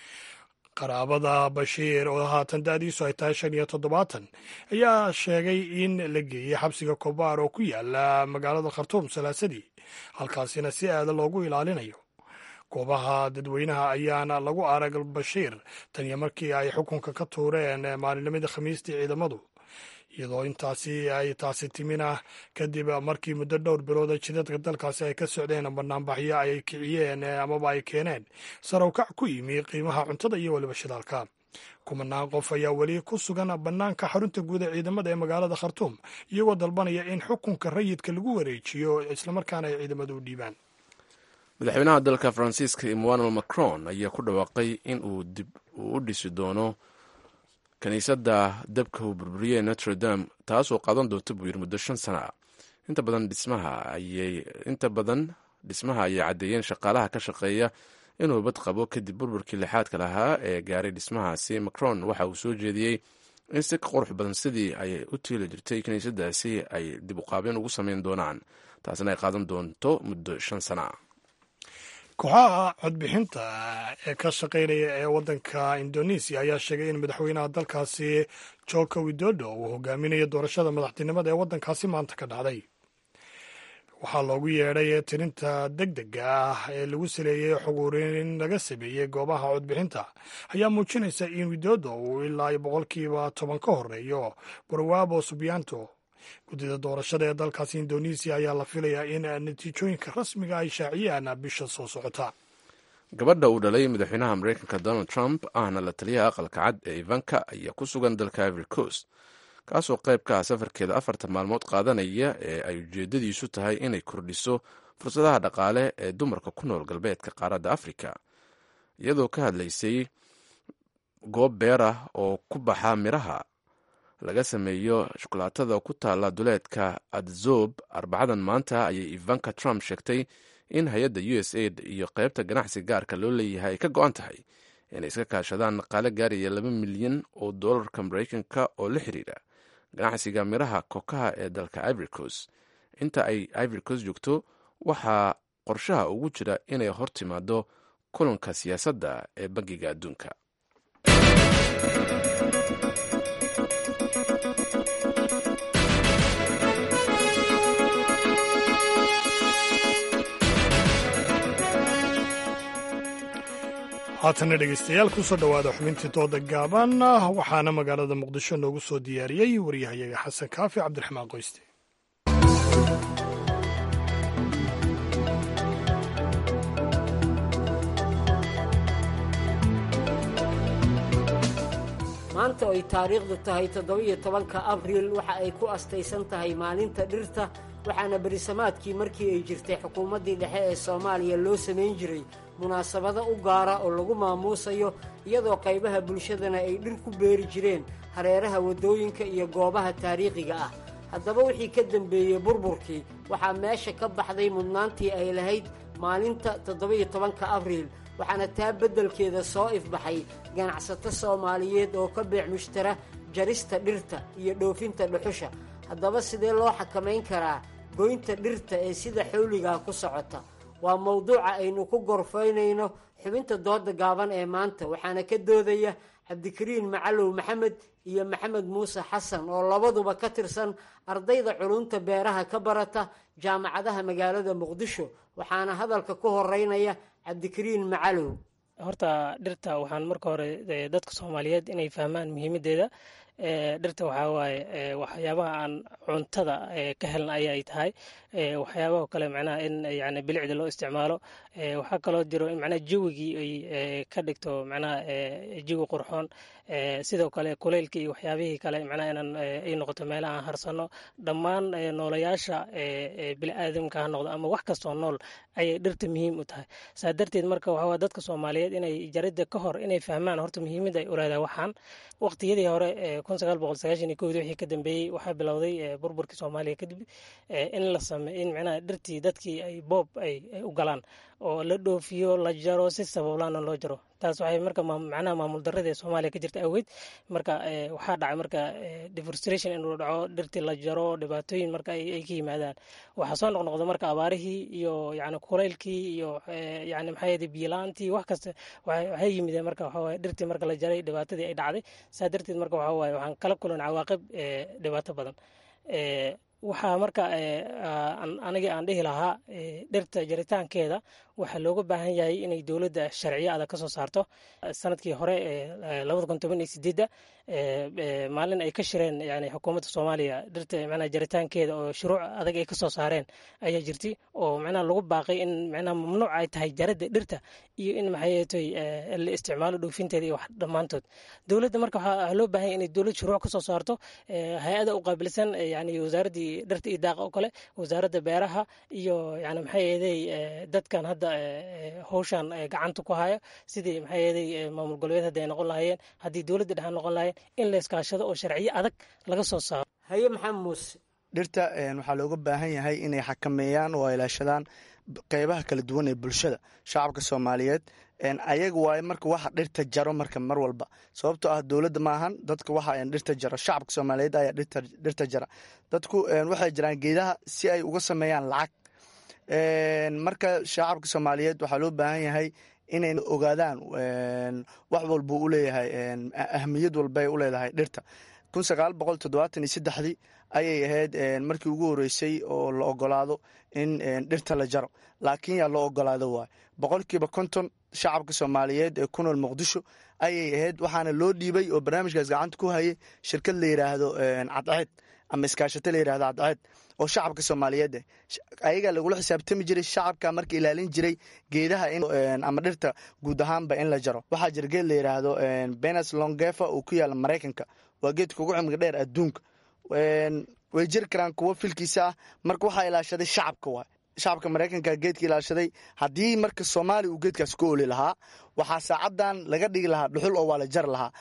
qaraabada bashiir oo haatan da-diisu ay tahay shan iyo toddobaatan ayaa sheegay in la geeyey xabsiga kobaar oo ku yaala magaalada khartuum salaasadii halkaasina si aada loogu ilaalinayo goobaha dadweynaha ayaana lagu arag bashiir taniyo markii ay xukunka ka tuureen maalinnimadii khamiistii ciidamadu iyadoo intaasi ay taasi timina kadib markii muddo dhowr bilooda jidadka dalkaasi ay ka socdeen banaanbaxyo ay kiciyeen amaba ay keeneen sarawkac ku yimi qiimaha cuntada iyo weliba shidaalka kumanaan qof ayaa weli ku sugan bannaanka xarunta guud ee ciidamada ee magaalada khartuum iyagoo dalbanaya in xukunka rayidka lagu wareejiyo islamarkaana ay ciidamadu u dhiibaan madaxweynaha dalka faransiiska emmanuel macron ayaa ku dhawaaqay in uu dib uu u dhisi doono kiniisadda dabka uu burburiyey notre dame taasoo qaadan doonta buu yiri muddo shan sana ah inta badan dhismaha ayay inta badan dhismaha ayay caddeeyeen shaqaalaha ka shaqeeya inuu bad qabo kadib burburkii lixaadka lahaa ee gaaray dhismahaasi macron waxa uu soo jeediyey in si ka qurux badan sidii ay u tiili jirtay kiniisaddaasi ay dib uqaabeen ugu sameyn doonaan taasina ay qaadan doonto muddo shan sana ah kooxaha codbixinta ee ka shaqaynaya ee waddanka indonesiya ayaa sheegay in madaxweynaha dalkaasi joko widodo uu hogaaminayo doorashada madaxtinimada ee waddankaasi maanta ka dhacday waxaa loogu yeedhay tirinta deg dega ah ee lagu saleeyey xuguurin laga sameeyey goobaha codbixinta ayaa muujinaysa in widodo uu ilaa boqolkiiba toban ka horeeyo barwabo subianto guddida doorashada ee dalkaasi indonesiya ayaa la filayaa in natiijooyinka rasmiga ay shaaciyaan bisha soo socota gabadha uu dhalay madaxweynaha mareykanka donald trump ahna la taliyaha aqalka cad ee ivanka ayaa ku sugan dalka ivory coast kaasoo qayb ka ah safarkeeda afartan maalmood qaadanaya ee ay ujeedadiisu tahay inay kordhiso fursadaha dhaqaale ee dumarka ku nool galbeedka qaaradda afrika iyadoo ka hadlaysay goob beer ah oo ku baxa miraha laga sameeyo shukulaatada ku taala duleedka adzob arbacadan maanta ayay ivanka trump sheegtay in hay-adda u s aid iyo qaybta ganacsi gaarka loo leeyahay ay ka go-an tahay inay iska kaashadaan dhaqaale gaaraya laba milyan oo doolarka maraykanka oo la xiriira ganacsiga miraha kokaha ee dalka ivoricos inta ay ivoricos joogto waxaa qorshaha ugu jira inay hor timaado kulanka siyaasadda ee bangiga adduunka haatana dhegaystayaal kusoo dhowaada xubintii dooda gaaban waxaana magaalada muqdisho noogu soo diyaariyey waryahayaga xasan kaafi cabdiraxmaan qoyste maanta ay taariikhdu tahay toddobiyo tobanka abriil waxa ay ku astaysan tahay maalinta dhirta waxaana berisamaadkii markii ay jirtay xukuumaddii dhexe ee soomaaliya loo samayn jiray munaasabado u gaara oo lagu maamuusayo iyadoo qaybaha bulshadana ay dhir ku beeri jireen hareeraha waddooyinka iyo goobaha taariikhiga ah haddaba wixii ka dembeeyey burburkii waxaa meesha ka baxday mudnaantii ay lahayd maalinta toddobiyo tobanka abriil waxaana taa beddelkeeda soo ifbaxay ganacsato soomaaliyeed oo ka beec mushtara jarista dhirta iyo dhoofinta dhuxusha haddaba sidee loo xakamayn karaa goynta dhirta ee sida xawligaa ku socota waa mawduuca aynu ku gorfaynayno xubinta dooda gaaban ee maanta waxaana ka doodaya cabdikariin macalow maxamed iyo maxamed muuse xasan oo labaduba ka tirsan ardayda culunta beeraha ka barata jaamacadaha magaalada muqdisho waxaana hadalka ku horeynaya cabdikariin macalow horta dhirta waxaan marka hore dadka soomaaliyeed inay fahmaan muhiimadeeda dhirta waxaa waaye waxyaabaha aan cuntada ka helna ayay tahay waxyaabaha kale macnaha in yani bilicda loo isticmaalo waxaa kaloo jiro in macnaha jawigii ay ka dhigto macnaha jawi qurxoon sidoo kale kuleylka iyo waxyaabihii kale macnaha inaan ay noqoto meelaha aan harsano dhammaan noolayaasha bini'aadamka ha noqdo ama wax kastoo nool ayay dhirta muhiim u tahay saa darteed marka waxaa dadka soomaaliyeed inay jaridda ka hor inay fahmaan horta muhiimadda ay u leedahay waxaan waqtiyadii hore kun sagaal boqol sagaashan iyo kowdii wixii ka dambeeyey waxaa bilowday burburkii soomaaliya kadib in la same in macnaha dhirtii dadkii ay boob ay u galaan oo la dhoofiyo la jaro si sabablaana loo jaro taas waxay marka macnaha maamul darrada ee soomaaliya ka jirta awgeed marka waxaa dhacay marka deforestration inuu dhaco dhirtii la jaro dhibaatooyin marka ay ka yimaadaan waxaa soo noqnoqda marka abaarihii iyo yani kulaylkii iyo yani maxaa yede biilaantii wax kasta waxay yimideen marka waxa waye dhirtii marka la jaray dhibaatadii ay dhacday saa darteed marka waxa waaye waxaan kala kulan cawaaqib dhibaato badan waxaa marka anigii aan dhihi lahaa dhirta jaritaankeeda waxaa looga baahan yahay inay dowladda sharciyo adag ka soo saarto sanadkii hore labada kun toban iyo sideedda maalin ay ka shireen yani xukuumadda soomaaliya dhirta macnaha jaritaankeeda oo shuruuc adag ay ka soo saareen ayaa jirtay oo macnaha lagu baaqay in macnaha mamnuuc ay tahay jaradda dhirta iyo in maxaytoy la isticmaalo dhoofinteeda iyo wax dhammaantood dowladda marka waxaa loo baahan yahay inay dowlad shuruuc ka soo saarto hay-ada u qaabilsan yani wasaaraddii dhirta iyo daaqa oo kale wasaaradda beeraha iyo yani maxay yeeday dadkan hadda howshan gacanta ku haya sidii maxay yeeday maamul goboleed haddi ay noqon lahaayeen haddii dowladda dhexe noqon lahaayeen in la iskaashado oo sharciyo adag laga soo saaro haye maxamed muuse dhirta waxaa looga baahan yahay inay xakameeyaan oo ilaashadaan qeybaha kala duwan ee bulshada shacabka soomaaliyeed ayaga waaye marka waxa dhirta jaro marka mar walba sababtoo ah dowladda maahan dadka waxa dhirta jaro shacabka soomaaliyeed ayaa dhirta jara dadku waxay jiraan geedaha si ay uga sameeyaan lacag marka shacabka soomaaliyeed waxaa loo baahan yahay inay ogaadaan wax walba u leeyahay ahmiyad walbay u leedahay dhirta kun sagaal boqol toddobaatan iyo saddexdii ayay ahayd markii ugu horeysay oo la ogolaado in dhirta la jaro laakiin yaa loo ogolaado waay boqolkiiba konton shacabka soomaaliyeed ee ku nool muqdisho ayay ahayd waxaana loo dhiibay oo barnaamijkaas gacanta ku hayay shirkad la yidhaahdo cadceed ama iskaashato la yidhahdo cadceed oo shacabka soomaaliyeed eh ayagaa lagula xisaabtami jiray shacabka marka ilaalin jiray geedaha ama dhirta guud ahaanba in la jaro waxaa jira geed la yidhaahdo benes longefa oo ku yaala maraykanka waa geedka ugu cimriga dheer adduunka way jiri karaan kuwo filkiisa ah marka waxaa ilaashaday shacabka waay shacabka maraykanka geedka ilaashaday haddii marka soomaaliya uu geedkaas ku oli lahaa waxaa saacadan laga dhigi lahaa dhuxul oo waa la jari lahaa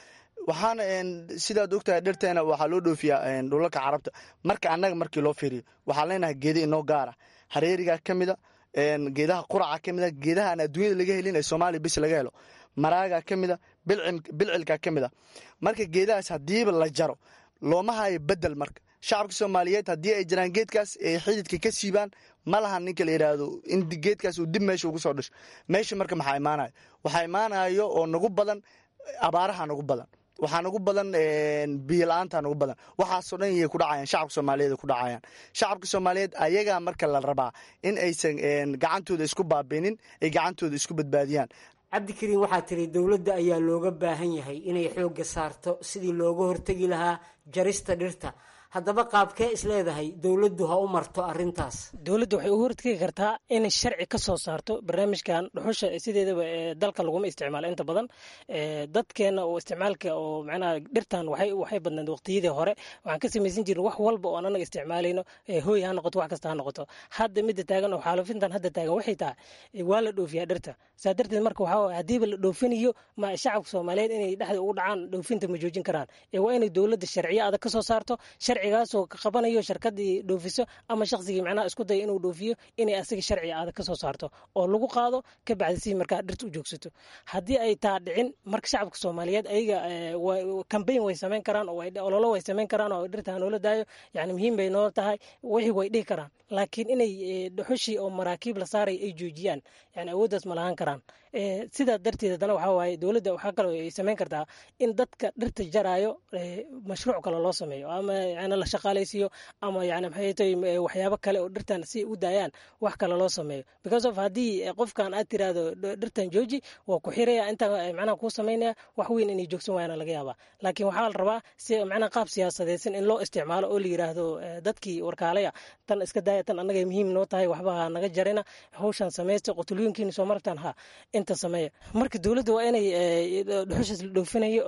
waxaana sidaad ogtahay dhirteena waxaa loo dhoofiyaa dhulalka carabta marka annaga markii loo fiiriyo waxaan leenahay geeda inoo gaara hareerigaa ka mida geedaha quraca ka mida geedaha aan adduunyada laga helin ee soomaaliya bis laga helo maraagaa ka mida bilcilkaa ka mida marka geedahaas haddiiba la jaro looma hayo bedel marka shacabka soomaaliyeed haddii ay jiraan geedkaas ay xididka ka siibaan ma lahan ninka la yidhaahdo in geedkaas uu dib meesha ugu soo dhasho meesha marka maxaa imaanayo waxaa imaanayo oo nagu badan abaaraha nagu badan waxaa nagu badan biyo la-aanta nagu badan waxaasoo dhan yay ku dhacayaan shacabka soomaaliyeed ku dhacayaan shacabka soomaaliyeed ayagaa marka la rabaa in aysan gacantooda isku baabinin ay gacantooda isku badbaadiyaan cabdikariin waxaa tiri dowladda ayaa looga baahan yahay inay xoogga saarto sidii looga hortegi lahaa jarista dhirta haddaba qaabkee isleedahay dowladdu ha u marto arintaas dowladda waxay u hortegi kartaa inay sharci ka soo saarto barnaamijkan dhuxusha sideedaba dalka laguma isticmaalo inta badan dadkeena oo isticmaalka oo macnaha dhirtan waxay waxay badnayd waqtiyadii hore waxaan ka samaysan jirin wax walba oon anaga isticmaalayno hooy ha noqoto wax kasta ha noqoto hadda midda taagan oo xaalufintan hadda taagan waxay tahay waa la dhoofiyaa dhirta saa darteed marka waxaa haddiiba la dhoofinayo ma shacabka soomaaliyeed inay dhexda ugu dhacaan dhoofinta ma joojin karaan ee waa inay dowladda sharciyo adag ka soo saarto sharcigaasoo ka qabanayo sharkadii dhoofiso ama shaqsigii macnaha isku daya inuu dhoofiyo inay asaga sharci adag ka soo saarto oo lagu qaado ka bacdi si markaa dhirta u joogsato haddii ay taa dhicin marka shacabka soomaaliyeed ayaga cambayn way samayn karaan oo ololo way samayn karaan oo dhirta hanoola daayo yani muhiim bay noo tahay wixii way dhihi karaan laakiin inay dhuxushii oo maraakiib la saaray ay joojiyaan yani awooddaas ma lahaan karaan sidaa darteed haddana waxaa waaye dowladda waxaa kaloo ay samayn kartaa in dadka dhirta jaraayo mashruuc kale loo sameeyo ama yani la shaqaalaysiiyo ama yani maxay tahay waxyaabo kale oo dhirtan si u daayaan wax kale loo sameeyo because of haddii qofkan aad tiraahdo dhirtan jooji waa ku xiraya intaa macnaha kuu samaynaya wax weyn inay joogsan waayana laga yaabaa laakiin waxaa la rabaa si macnaha qaab siyaasadeysan in loo isticmaalo oo la yiraahdo dadkii warkaalaya tan iska daaya tan annaga muhiim noo tahay waxba ha naga jarina hawshan samaysta qotulooyinkiina soo martaan ha inta sameeya marka dowladda waa inay dhuxushaas la dhoofinayo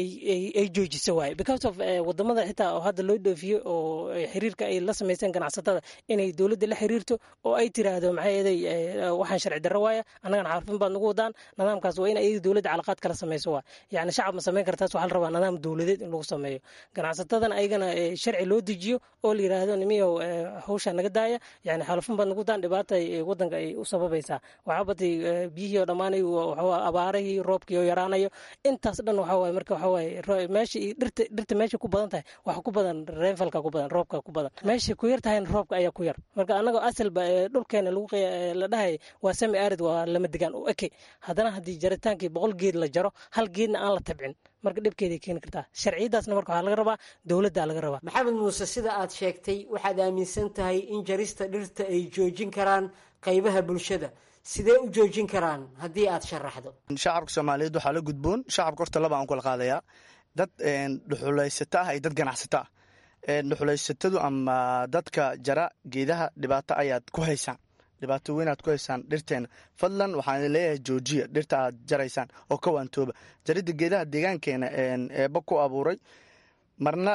ay joojiso waaye because of wadamada xitaa oo hadda loo dhoofiyo oo xiriirka ay la samaysteen ganacsatada inay dowladda la xiriirto oo ay tiraahdo maxaa yeelay waxaan sharci darro waaya annagana xarfin baad nagu wadaan nidaamkaas waa in ayaga dowladda calaqaad kala samayso waa yacni shacab ma samayn kartaas waxaa la rabaa nidaam dowladeed in lagu sameeyo ganacsatadana ayagana sharci loo dejiyo oo la yiraahdo nimiyow hawshaa naga daaya yani xalufin baad nagu daan dhibaata wadanka ay u sababaysaa waxaa batay biyihii oo dhammaan abaarihii roobkii oo yaraanayo intaas dhan waxaa waaye marka waxaa waaye meesha dhirta dhirta meesha ku badan tahay waxa ku badan reenfalka ku badan roobka ku badan meesha ku yar tahayna roobka ayaa ku yar marka annagoo asalba dhulkeena lagu la dhahay waa sami arid waa lama degaan u eke haddana haddii jaritaankii boqol geed la jaro hal geedna aan la tabcin marka dhibkeeday keeni kartaa sharciyadaasna marka waxaa laga rabaa dowladda laga rabaa maxamed muuse sida aad sheegtay waxaad aaminsan tahay in jarista dhirta ay joojin karaan qaybaha bulshada sidee u joojin karaan haddii aad sharaxdo shacabka soomaaliyeed waxaa la gudboon shacabka horta laba aan kula qaadayaa dad dhuxulaysato ah iyo dad ganacsato ah dhuxulaysatadu ama dadka jara geedaha dhibaato ayaad ku haysaan dhibaato weynaad ku haysaan dhirteena fadlan waxaan leeyahay joojiya dhirta aad jaraysaan oo ka waantooba jaridda geedaha deegaankeena eeba ku abuuray marna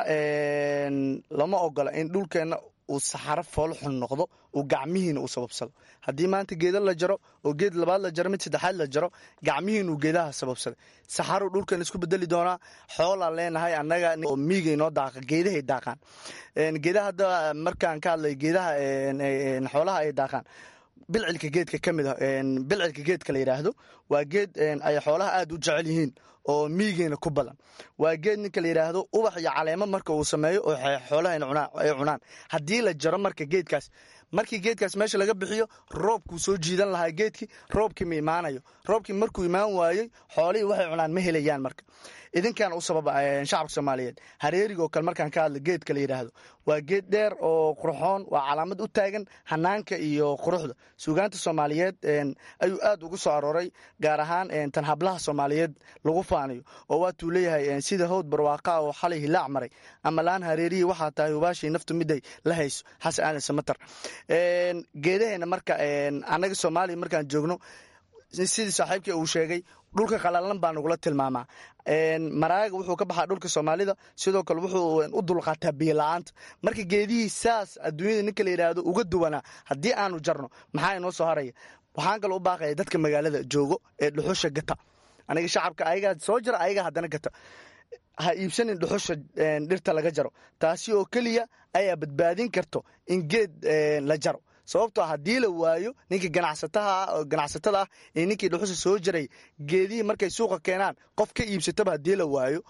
lama ogola in dhulkeenna uu saxaro foolxun noqdo uu gacmihiina uu sababsado haddii maanta geeda la jaro oo geed labaad la jaro mid saddexaad la jaro gacmihiinuu geedaha sababsaday saxaruu dhulkan isku bedeli doonaa xoolaa leenahay annaga oo miigay noo daaqa geedahay daaqaan geedaha hadda markaan ka hadlay geedaha xoolaha ay daaqaan bilcilka geedka ka mid a bilcilka geedka la yidhaahdo waa geed ay xoolaha aada u jecel yihiin oo miigeena ku badan waa geed ninka la yidhaahdo ubax iyo caleemo marka uu sameeyo oo xoolaha ay cunaan haddii la jaro marka geedkaas markii geedkaas meesha laga bixiyo roobkuu soo jiidan lahaa geedkii roobkii ma imaanayo roobkii markuu imaan waayey xoolihii waxay cunaan ma helayaan marka idinkan u sababa shacabka soomaaliyeed hareerigo kale markaan ka hadla geedka la yidhaahdo waa geed dheer oo qurxoon waa calaamad u taagan hanaanka iyo quruxda suugaanta soomaaliyeed ayuu aad ugu soo arooray gaar ahaan tan hablaha soomaaliyeed lagu faanayo oo waatuu leeyahay sida howd barwaaqa oo xalay hilaac maray ama laan hareerihii waxaa tahay hubaashii naftu miday la hayso xasan aadan samatar geedaheena marka annaga soomaaliya markaan joogno sidii saaxiibkii uu sheegay dhulka qalalan baa nagula tilmaamaa maraaga wuxuu ka baxaa dhulka soomaalida sidoo kale wuxuu u dulqaataa biyo la-aanta marka geedihii saas adduunyada ninka la yidhaahdo uga duwanaa haddii aanu jarno maxaa inoo soo haraya waxaan kaloo u baaqaya dadka magaalada joogo ee dhuxusha gata aniga shacabka ayagaa soo jira ayagaa haddana gata ha iibsanin dhuxusha dhirta laga jaro taasi oo keliya ayaa badbaadin karto in geed la jaro sababtoo haddii la waayo ninkii ganacsataha ganacsatada ah ee ninkii dhuxusha soo jaray geedihii markay suuqa keenaan qof ka iibsataba haddii la waayo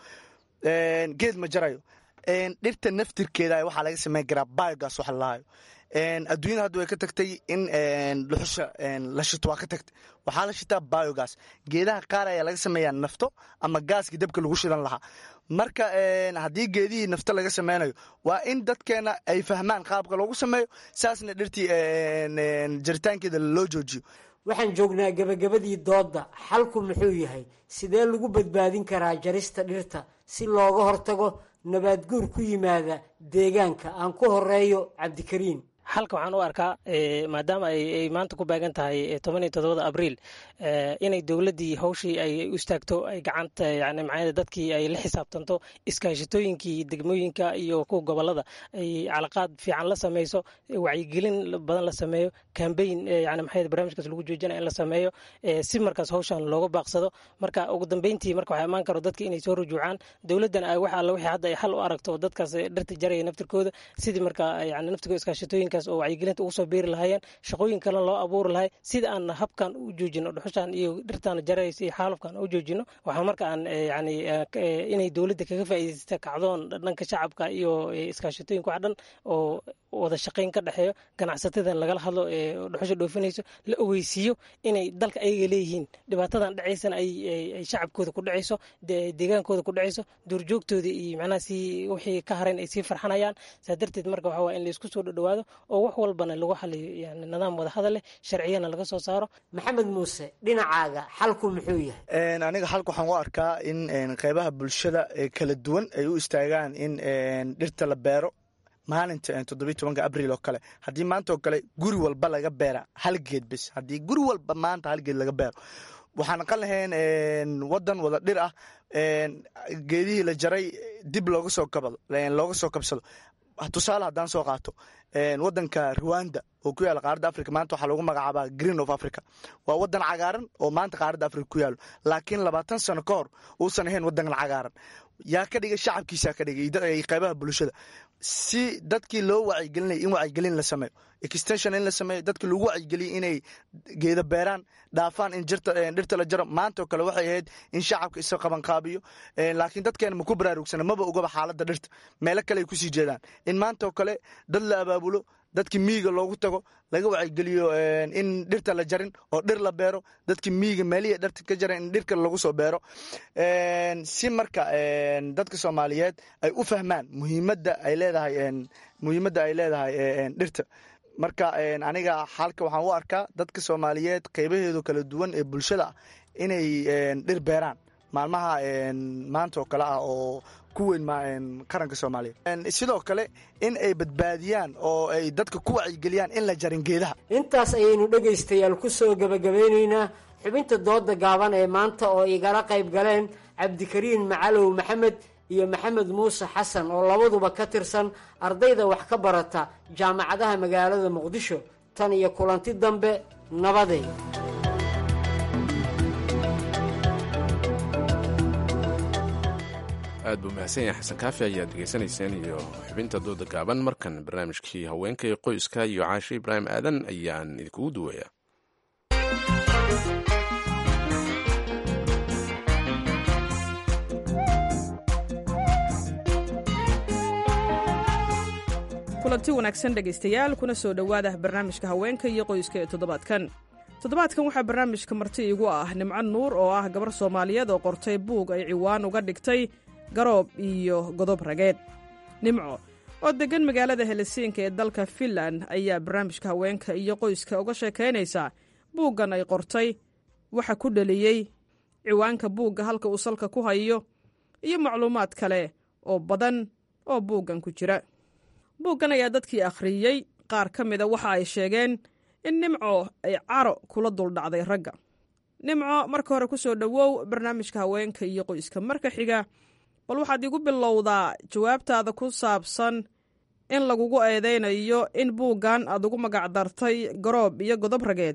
geed ma jarayo dhirta naftirkeeda waxaa laga sameyn karaa biogas waxa lalahayo adduunyada hadda way ka tagtay in dhuxusha la shito waa ka tagtay waxaa la shitaa biogas geedaha qaar ayaa laga sameeyaa nafto ama gaaskii dabka lagu shidan lahaa marka haddii geedihii nafto laga sameynayo waa in dadkeena ay fahmaan qaabka loogu sameeyo saasna dhirtii jaritaankeeda loo joojiyo waxaan joognaa gebagabadii doodda xalku muxuu yahay sidee lagu badbaadin karaa jarista dhirta si looga hortago nabaad guur ku yimaada deegaanka aan ku horeeyo cabdikariim xalka waxaan u arkaa maadaama ay maanta ku baagan tahay toban iyo todobada abriil inay dowladdii hawshii ay u istaagto ay gacanta yani macnaa dadkii ay la xisaabtanto iskaashatooyinkii degmooyinka iyo kuwa gobolada ay calaqaad fiican la sameyso wacyigelin badan la sameeyo kambeyn yani maxay barnaamijkaas lagu joojinaya in la sameeyo si markaas hawshan looga baaqsado marka ugu dambeyntii marka waxaa imaan karo dadki inay soo rujuucaan dowladdan ay wax alla wixii hadda ay xal u aragto dadkaas dhirta jaraya naftirkooda sidii marka yani naftirkooda iskaashatooyinka oo wacyigelinta ugu soo beeri lahaayeen shaqooyin kalena loo abuuri lahay sida aan habkan u joojino dhuxushan iyo dhirtan jaraysa iyo xaalufkan u joojino waxaa marka aan yani inay dowladda kaga faa'iidaysta kacdoon dhanka shacabka iyo iskaashatooyinka wax dhan oo wada shaqayn ka dhexeeyo ganacsatada lagala hadlo ee dhuxusha dhoofinayso la ogeysiiyo inay dalka ayaga leeyihiin dhibaatadan dhacaysana ay shacabkooda ku dhacayso deegaankooda ku dhacayso duurjoogtooda iyo macnaha si wixii ka harayn ay sii farxanayaan saa darteed marka waxaa waa in laysku soo dhadhawaado oo wax walbana lagu xaliyo yani nidaam wada hadal leh sharciyana laga soo saaro maxamed muuse dhinacaaga xalku muxuu yahay aniga xalka waxaan u arkaa in qeybaha bulshada ee kala duwan ay u istaagaan in dhirta la beero maalinta toddobiy tobanka abriil oo kale haddii maanta oo kale guri walba laga beera hal geed bis haddii guri walba maanta hal geed laga beero waxaan naqan lahayn wadan wada dhir ah geedihii la jaray dib looga soo kabado looga soo kabsado tusaale haddaan soo qaato wadanka ruwanda oo ku yaala qaaradda africa maanta waxaa lagu magacaabaa green of africa waa wadan cagaaran oo maanta qaaradda africa ku yaalo laakiin labaatan sano ka hor uusan ahayn wadan cagaaran yaa ka dhigay shacabkiisaa ka dhigay qeybaha bulshada si dadkii loo wacyigelinaya in wacyigelin la sameeyo extension in la sameeyo dadkii lagu wacyigeliya inay geeda beeraan dhaafaan in dhirta la jaro maanta oo kale waxay ahayd in shacabka isa qabanqaabiyo laakiin dadkeena maku baraarugsana maba ogaba xaaladda dhirta meelo kale ay kusii jeedaan in maanta oo kale dad la abaabulo dadkii miyiga loogu tago laga wacyigeliyo in dhirta la jarin oo dhir la beero dadkii miyiga meelihii dhirta ka jaran in dhirka lagu soo beero si marka dadka soomaaliyeed ay u fahmaan muhiimadda ay leedahay muhiimadda ay leedahay dhirta marka aniga xalka waxaan u arkaa dadka soomaaliyeed qeybaheedu kala duwan ee bulshada ah inay dhir beeraan maalmaha maanta oo kale ah oo ku weyn qaranka soomaaliya sidoo kale in ay badbaadiyaan oo ay dadka ku wacyigeliyaan in la jarin geedaha intaas ayaynu dhegaystayaal ku soo gebagabeynaynaa xubinta dooda gaaban ee maanta oo igala qayb galeen cabdikariin macalow maxamed iyo maxamed muuse xasan oo labaduba ka tirsan ardayda wax ka barata jaamacadaha magaalada muqdisho tan iyo kulanti dambe nabaday aad buu mahadsan yahay xasan kaafi ayaad degeysanayseen iyo xubinta dooda gaaban markan barnaamijkii haweenka ee qoyska iyo caashe ibraahim aadan ayaan idinkugu duwaya kulanti wanaagsan dhegaystayaal kuna soo dhowaada barnaamijka haweenka iyo qoyska ee toddobaadkan toddobaadkan waxaa barnaamijka marti igu ah nimco nuur oo ah gabar soomaaliyeed oo qortay buug ay ciwaan uga dhigtay garoob iyo godob rageed nimco oo deggan magaalada helisiinka ee dalka finland ayaa barnaamijka haweenka iyo qoyska uga sheekaynaysa buuggan ay qortay waxa ku dheliyey ciwaanka buugga halka uu salka ku hayo iyo macluumaad kale oo badan oo buuggan ku jira buuggan ayaa dadkii akhriyey qaar ka mida waxa ay sheegeen in nimco ay caro kula duldhacday ragga nimco marka hore ku soo dhowow barnaamijka haweenka iyo qoyska marka xiga bal waxaad igu bilowdaa jawaabtaada ku saabsan in lagugu eedaynayo in buuggan aad ugu magacdartay garoob iyo godob rageed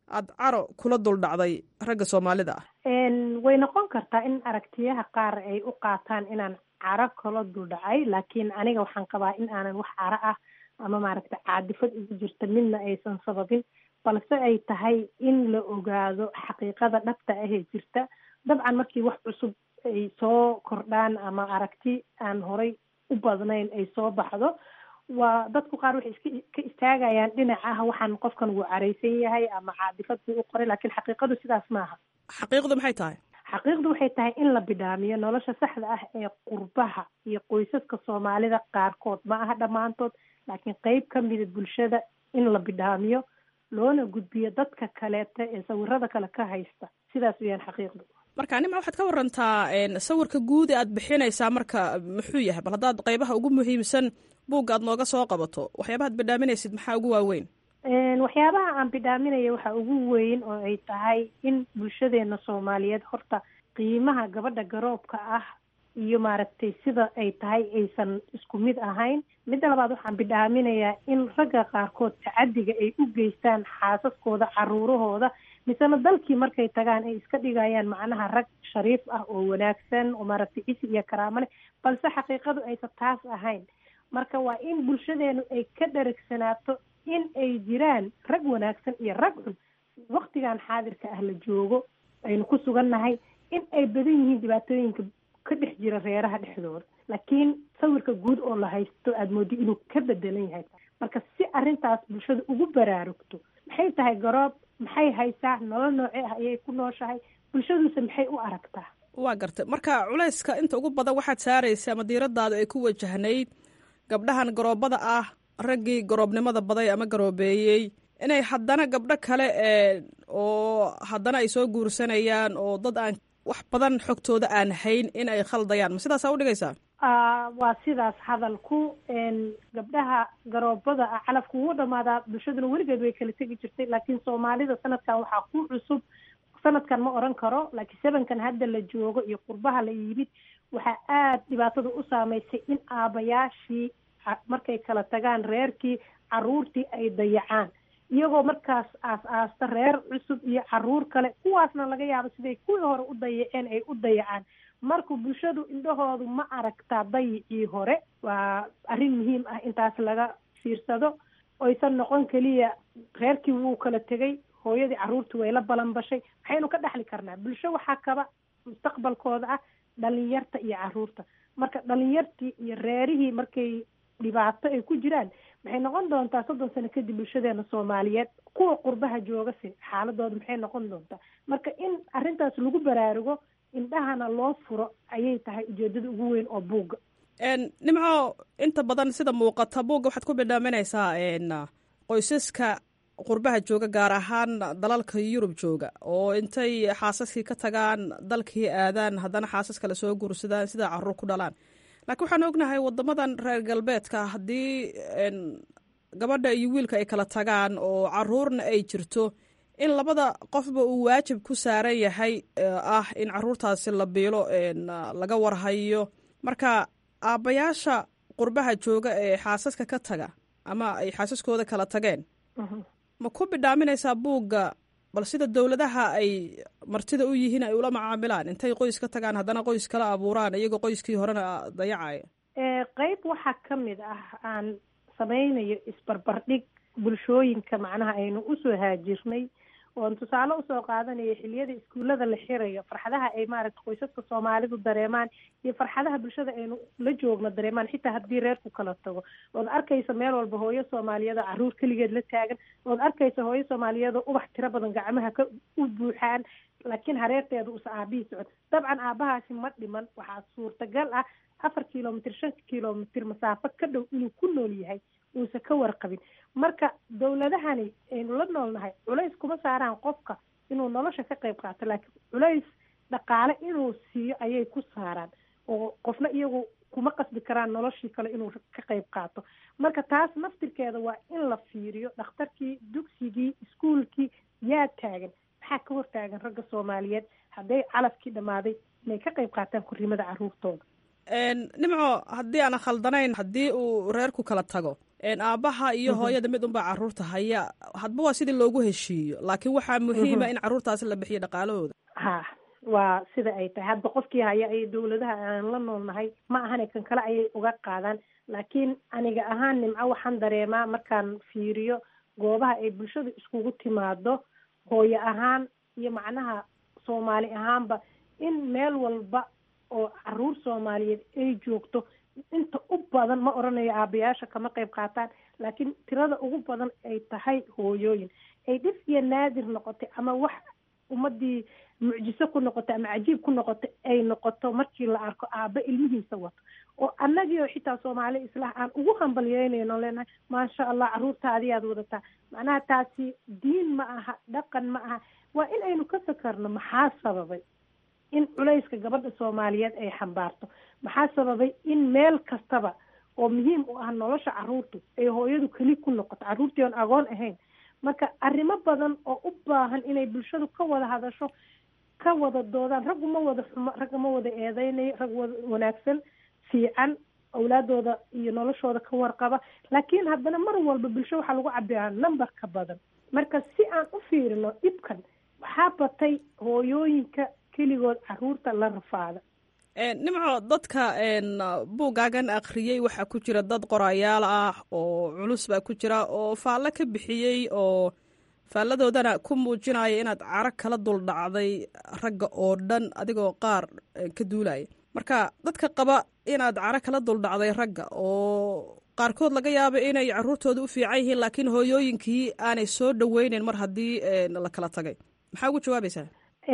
aad caro kula dul dhacday ragga soomaalida ah way noqon kartaa in aragtiyaha qaar ay u qaataan inaan caro kala dul dhacay laakiin aniga waxaan qabaa in aanan wax caro ah ama maaragta caadifad ugu jirta midna aysan sababin balse ay tahay in la ogaado xaqiiqada dhabta ahee jirta dabcan markii wax cusub ay soo kordhaan ama aragti aan horay u badnayn ay soo baxdo waa dadku qaar waxay iska ka istaagayaan dhinaca ah waxaan qofkan wuu caraysan yahay ama caadifad buu u qoray laakiin xaqiiqadu sidaas maaha xaqiiqdu maxay tahay xaqiiqdu waxay tahay in la bidhaamiyo nolosha saxda ah ee qurbaha iyo qoysaska soomaalida qaarkood ma aha dhammaantood laakiin qeyb ka mida bulshada in la bidhaamiyo loona gudbiyo dadka kaleeta ee sawirada kale ka haysta sidaas weyaan xaqiiqdu marka nima waxaad ka warantaa sawirka guud ee aad bixinaysaa marka muxuu yahay bal haddaad qeybaha ugu muhiimsan buugga aad nooga soo qabato waxyaabaha ad bidhaaminaysid maxaa ugu waaweyn waxyaabaha aan bidhaaminaya waxaa ugu weyn oo ay tahay in bulshadeena soomaaliyeed horta qiimaha gabadha garoobka ah iyo maaragtay sida ay tahay aysan isku mid ahayn midda labaad waxaan bidhaaminayaa in ragga qaarkood tacadiga ay u geystaan xaasaskooda caruurahooda misena dalkii markay tagaan ay iska dhigayaan macnaha rag shariif ah oo wanaagsan oo maaragtay cisi iyo karaamo leh balse xaqiiqadu aysan taas ahayn marka waa in bulshadeenu ay ka dharagsanaato in ay jiraan rag wanaagsan iyo rag xun waktigan xaadirka ah la joogo aynu ku sugannahay in ay badan yihiin dhibaatooyinka ka dhex jira reeraha dhexdooda laakiin sawirka guud oo la haysto aada moodi inuu ka bedelan yahay marka si arrintaas bulshada ugu baraarugto maxay tahay garoob maxay haysaa nolol noocee ah ayay ku nooshahay bulshaduse maxay u aragtaa waa gartay marka culayska inta ugu badan waxaad saaraysa ama diiradaada ay ku wajahnayd gabdhahan garoobada ah raggii garoobnimada baday ama garoobeeyey inay haddana gabdho kale oo haddana ay soo guursanayaan oo dad aan wax badan xogtooda aan hayn in ay khaldayaan ma sidaasaa udhigaysaa waa sidaas hadalku gabdhaha garoobada ah calafku wuu dhamaadaa bulshaduna weligeed way kala tegi jirtay laakiin soomaalida sanadkan waxaa ku cusub sanadkan ma oran karo laakiin sebankan hadda la joogo iyo qurbaha la yimid waxaa aada dhibaatada u saameysay in aabayaashii markay kala tagaan reerkii caruurtii ay dayacaan iyagoo markaas aas-aasta reer cusub iyo caruur kale kuwaasna laga yaabo siday kuwii hore u dayaceen ay u dayacaan marka bulshadu indhahoodu ma aragtaa dayicii hore waa arrin muhiim ah intaas laga fiirsado oysan noqon keliya reerkii wuu kala tegay hooyadii caruurtii way la balanbashay maxaynu ka dhexli karnaa bulsho waxaa kaba mustaqbalkooda ah dhalinyarta iyo caruurta marka dhalinyartii iyo reerihii markay dhibaato ay ku jiraan maxay noqon doontaa soddon sano kadib bulshadeena soomaaliyeed kuwa qurbaha joogase xaaladooda maxay noqon doontaa marka in arrintaas lagu baraarugo indhahana loo furo ayay tahay ujeedada ugu weyn oo buugga nimco inta badan sida muuqata buugga waxaad ku bidhaaminaysaa qoysaska qurbaha jooga gaar ahaan dalalka yurub jooga oo intay xaasaskii ka tagaan dalkii aadaan haddana xaasas kale soo guursadaan sidaa caruur ku dhalaan laakiin waxaan ognahay wadamadan reer galbeedka haddii gabadha iyo wiilka ay kala tagaan oo caruurna ay jirto in labada qofba uu waajib ku saaran yahay ah in caruurtaasi la biilo laga warhayo marka aabbayaasha qurbaha jooga ee xaasaska ka taga ama ay xaasaskooda kala tageen ma ku bidhaaminaysaa buugga bal sida dowladaha ay martida u yihiin ay ula macaamilaan intay qoys ka tagaan haddana qoys kala abuuraan iyagoo qoyskii horena dayacaya qeyb waxaa ka mid ah aan samaynayo isbarbardhig bulshooyinka macnaha aynu usoo haajirnay oon tusaale usoo qaadanayo xiliyada iskuullada la xirayo farxadaha ay maaragta qoysaska soomaalidu dareemaan iyo farxadaha bulshada aynu la joogno dareemaan xitaa haddii reerku kala tago ood arkaysa meel walba hooyo soomaaliyeed oo caruur keligeed la taagan ood arkaysa hooyo soomaaliyeed oo ubax tiro badan gacmaha ka u buuxaan laakiin hareerteeda uusa aabihii socon dabcan aabahaasi ma dhiman waxaa suurtagal ah afar kilomitr shan kilomitr masaafo ka dhow inuu ku nool yahay uusa ka warqabin marka dowladahani aynu la noolnahay culays kuma saaraan qofka inuu nolosha ka qayb qaato laakiin culays dhaqaale inuu siiyo ayay ku saaraan oo qofna iyagu kuma qasbi karaan noloshii kale inuu ka qayb qaato marka taas naftirkeeda waa in la fiiriyo dhakhtarkii dugsigii iskuolkii yaa taagan maxaa ka hortaagan ragga soomaaliyeed hadday calafkii dhammaaday inay ka qayb qaataan korrimada caruurtooda nimco haddii aan khaldanayn haddii uu reerku kala tago aabbaha iyo hooyada mid unbaa caruurta haya hadba waa sidii loogu heshiiyo laakiin waxaa muhiima in caruurtaasi la bixiyo dhaqaalahooda ha waa sida ay tahay hadba qofkii haya ay dowladaha aan la noolnahay ma ahane kan kale ayay uga qaadaan laakiin aniga ahaan nimco waxaan dareemaa markaan fiiriyo goobaha ay bulshadu iskugu timaado hooyo ahaan iyo macnaha soomaali ahaanba in meel walba oo caruur soomaaliyeed ay joogto inta u badan ma oranayo aabayaasha kama qayb qaataan laakiin tirada ugu badan ay tahay hooyooyin ay dhif iyo naadir noqotay ama wax ummadii mucjiso ku noqotay ama cajiib ku noqotay ay noqoto markii la arko aaba ilmihiisa wato oo annagii oo xitaa soomaali islah aan ugu hambalyeynayno leenahay maasha allah caruurtaadiyaad wadataa macnaha taasi diin ma aha dhaqan ma aha waa in aynu ka fakarno maxaa sababay in culayska gabadha soomaaliyeed ay xambaarto maxaa sababay in meel kastaba oo muhiim u ah nolosha caruurtu ay hooyadu keli ku noqoto caruurtii oon agoon ahayn marka arrimo badan oo u baahan inay bulshadu ka wada hadasho ka wada doodaan raggu ma wada xumo ragga ma wada eedeynayo rag wada wanaagsan fiican awlaadooda iyo noloshooda ka warqaba laakiin haddana mar walba bulsho waxaa lagu cabiraa numberka badan marka si aan u fiirino dhibkan waxaa batay hooyooyinka keligood caruurta la rafaada nimco dadka buuggaagan akhriyey waxaa ku jira dad qorayaal ah oo culus baa ku jira oo faallo ka bixiyey oo faalladoodana ku muujinaya inaad caro kala dul dhacday ragga oo dhan adigoo qaar ka duulaya marka dadka qaba inaad caro kala dul dhacday ragga oo qaarkood laga yaabo inay caruurtooda u fiican yihiin laakiin hooyooyinkii aanay soo dhoweyneyn mar haddii la kala tagay maxaa ugu jawaabaysaa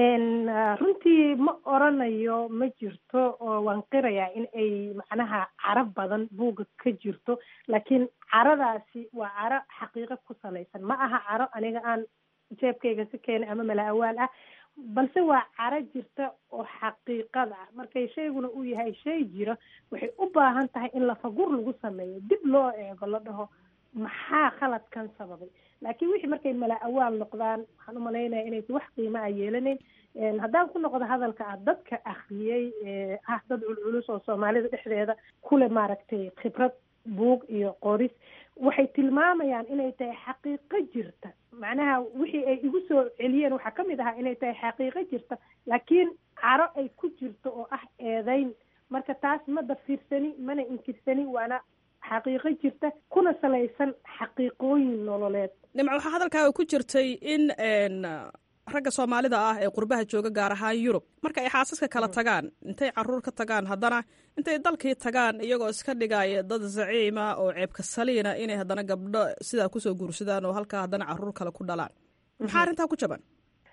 runtii ma oranayo ma jirto oo waan qirayaa in ay macnaha caro badan buugga ka jirto laakiin caradaasi waa caro xaqiiqo ku salaysan ma aha caro aniga aan jeebkayga si keenay ama mala awaal ah balse waa caro jirta oo xaqiiqada ah markay shayguna uu yahay shay jira waxay u baahan tahay in lafagur lagu sameeyo dib loo eego la dhaho maxaa khaladkan sababay laakiin wixii markay mala awaal noqdaan waxaan umalaynaya inaysa wax qiimo a yeelanayn haddaan ku noqdo hadalka ah dadka akriyey ah dad culculus oo soomaalida dhexdeeda kule maaragtay khibrad buug iyo qoris waxay tilmaamayaan inay tahay xaqiiqo jirta macnaha wixii ay igu soo celiyeen waxaa kamid ahaa inay tahay xaqiiqo jirta laakiin caro ay ku jirto oo ah eedeyn marka taas ma dafiirsani mana inkirsani waana xaqiiqo jirta kuna salaysan xaqiiqooyin nololeed nimco waxaa hadalkaaga ku jirtay in ragga soomaalida ah ee qurbaha jooga gaar ahaan yurub marka ay xaasaska kala tagaan intay caruur ka tagaan haddana intay dalkii tagaan iyagoo iska dhigaya dad zaciima oo ceebka saliina inay haddana gabdho sidaa kusoo guursadaan oo halkaa haddana caruur kale ku dhalaan maxaa arrintaa ku jaban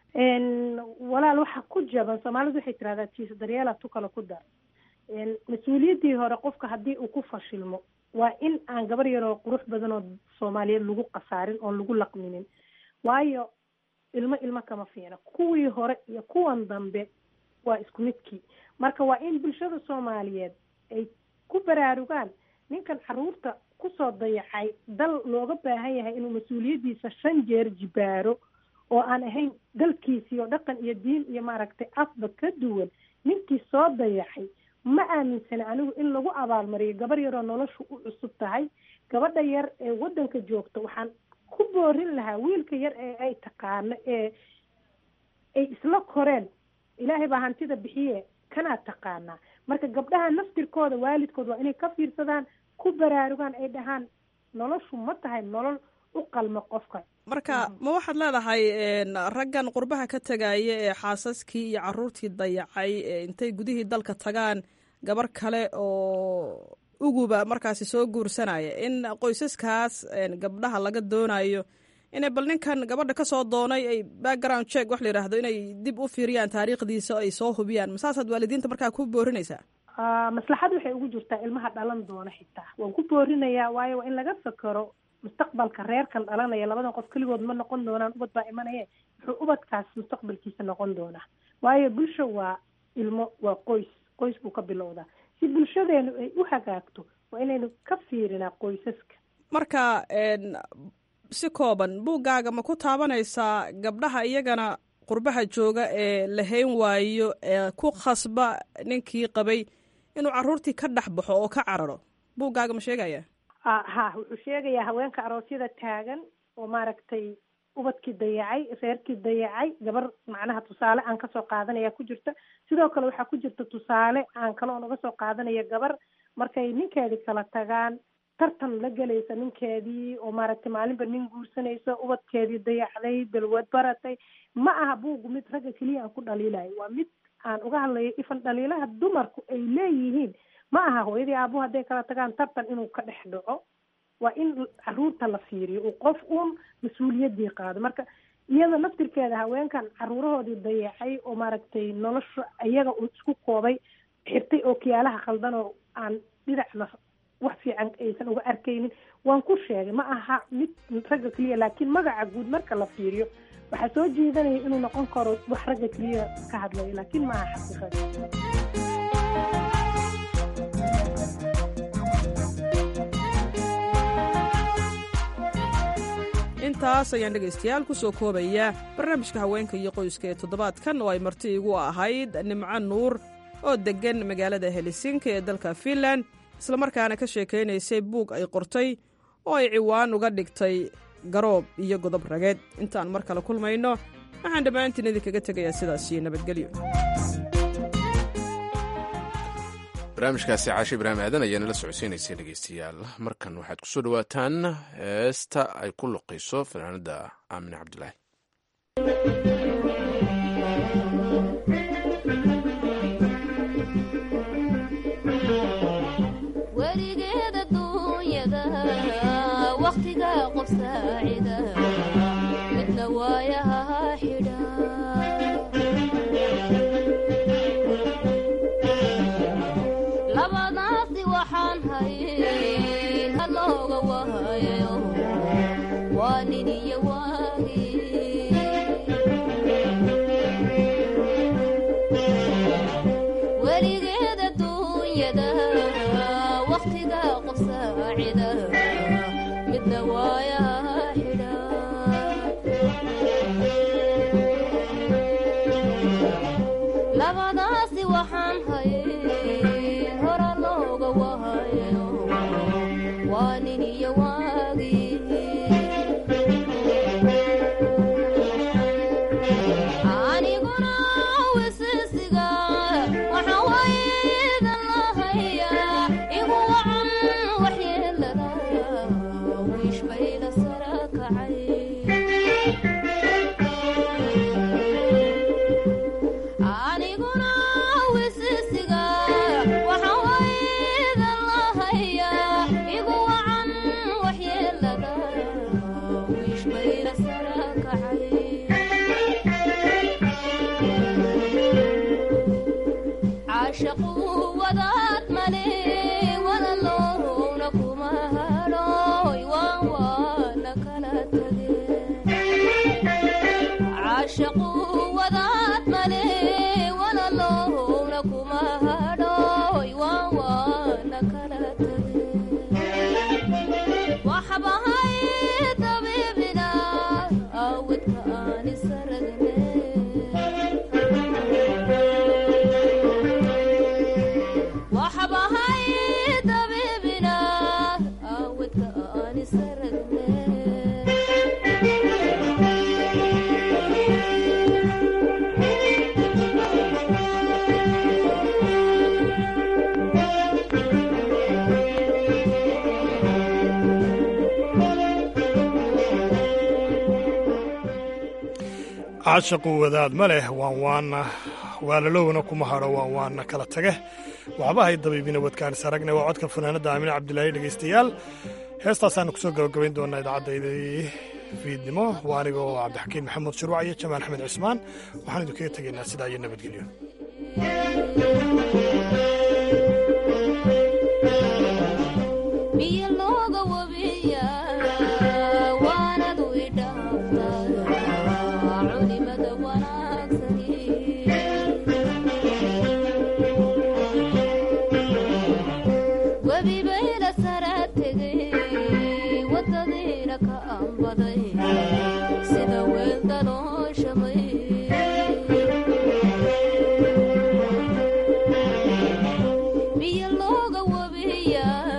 walaal waxa ku jaban soomaalidu waxay tirahdaa jiis daryeela tu kale ku dar mas-uuliyaddii hore qofka haddii uu ku fashilmo waa in aan gabar yaroo qurux badan oo soomaaliyeed lagu qasaarin oon lagu laqminin waayo ilmo ilmo kama fiina kuwii hore iyo kuwan dambe waa isku midkii marka waa in bulshada soomaaliyeed ay ku baraarugaan ninkan caruurta kusoo dayacay dal looga baahan yahay inuu mas-uuliyaddiisa shan jeer jibaaro oo aan ahayn dalkiisii oo dhaqan iyo diin iyo maaragtay afba ka duwan ninkii soo dayacay ma aaminsana anigu in lagu abaalmariyo gabar yaroo noloshu u cusub tahay gabadha yar ee waddanka joogta waxaan ku boorin lahaa wiilka yar ee ay taqaano ee ay isla koreen ilaahay baa hantida bixiye kanaa taqaanaa marka gabdhaha naftirkooda waalidkood waa inay ka fiirsadaan ku baraarugaan ay dhahaan noloshu ma tahay nolol u qalmo qofka marka ma waxaad leedahay raggan qurbaha ka tegaya ee xaasaskii iyo caruurtii dayacay intay gudihii dalka tagaan gabar kale oo uguba markaasi soo guursanaya in qoysaskaas gabdhaha laga doonayo inay bal ninkan gabadha kasoo doonay ay background check wax la yidhaahdo inay dib u fiiriyaan taariikhdiisa o ay soo hubiyaan masaasaad waalidiinta markaa ku boorinaysaa maslaxad waxay ugu jirtaa ilmaha dhalan doona xitaa waan ku boorinayaa waayo waa in laga fakero mustaqbalka reerkan dhalanaya labadan qof keligood ma noqon doonaan ubad baa imanaye muxuu ubadkaas mustaqbalkiisa noqon doonaa waayo bulsha waa ilmo waa qoys qoys buu ka bilowdaa si bulshadeenu ay u hagaagto waa inaynu ka fiirinaa qoysaska marka si kooban buuggaaga ma ku taabanaysaa gabdhaha iyagana qurbaha jooga ee la hayn waayo ee ku khasba ninkii qabay inuu caruurtii ka dhex baxo oo ka cararo buuggaaga ma sheegaya ha wuxuu sheegayaa haweenka aroosyada taagan oo maaragtay ubadkii dayacay reerkii dayacay gabar macnaha tusaale aan kasoo qaadanaya ku jirta sidoo kale waxaa ku jirta tusaale aan kaloon uga soo qaadanaya gabar markay ninkeedii kala tagaan tartan la gelaysa ninkeedii oo maaragtay maalinba nin guursanaysa ubadkeedii dayacday dalwad baratay ma aha buugu mid ragga keliya aan ku dhaliilayo waa mid aan uga hadlayo ifan dhaliilaha dumarku ay leeyihiin ma aha hooyadii aabuhu hadday kala tagaan tartan inuu ka dhex dhaco waa in caruurta la fiiriyo uu qof uun mas-uuliyadii qaado marka iyada naftirkeeda haweenkan caruurahoodii dayacay oo maaragtay nolosha iyaga uu isku koobay xirtay oo kiyaalaha khaldan oo aan dhinacna wax fiican aysan uga arkaynin waan ku sheegay ma aha mid ragga keliya laakiin magaca guud marka la fiiriyo waxaa soo jeedanaya inuu noqon karo wax ragga keliya ka hadlayo laakiin ma aha xaqiiqada intaas ayaan dhegaystayaal ku soo koobaya barnaamijka haweenka iyo qoyska ee toddobaadkan oo ay marti igu ahayd nimco nuur oo deggan magaalada helisinki ee dalka finland islamarkaana ka sheekaynaysay buug ay qortay oo ay ciwaan uga dhigtay garoob iyo godob rageed intaan mar kale kulmayno waxaan dhammaantiin idinkaga tegayaa sidaas iyo nabadgelyo barnaamijkaasi caashe ibraahim aadan ayaana la socodsiinaysay dhegeystayaal markan waxaad kusoo dhawaataan heesta ay ku luqayso fanaanada aamine cabdulaahi weligeeda duunyada wakhtiga qof saacida midna waayaha xidha labadaasi waxaan hayn halooga wahayo waa nin iyo waagi weligeeda duunyada wakhtiga qof saacida midna waayaha xidha labadaasi waxaan hayn hora looga wahayo waa nin iyo waagi aniguna wisisiga waxaan waydan lahaya igu wacan waxyeelada wiish bayda sara kacay aniguna wisisiga waxaan waydan lahaya igu wacan waxyeelada wiish bayda sara kacay caashaqu wadaad male walaloowna kuma hadhooy waan waana kala tageen caashaqu wadaad male walaloowna kuma hadhooy waan waana kala tageen waxbahay dabiibina awidka aan isaragne waxbahay dabiibina awidka aan isaragne caashaqu wadaad ma leh waan waana waalalowna kuma hadho waan waana kala tage waxba hay dabiibina wadkaanis aragne waa codka fanaanadda aamine cabdilaahi dhegaystayaal heestaasaanu kusoo gabagabayn doonaa idaacaddaydii fiidnimo waa anigoo cabdixakiin maxamuud shuruuc iyo jamaal axmed cismaan waxaan idinkaga tegaynaa sidaa iyo nabadgelyo biyo looga wabiya waanadu idhaaftaa culimada wanaagsani webi bayla sara tegay wadadiina ka ambaday sida weel dalooshamay biyo looga wabiya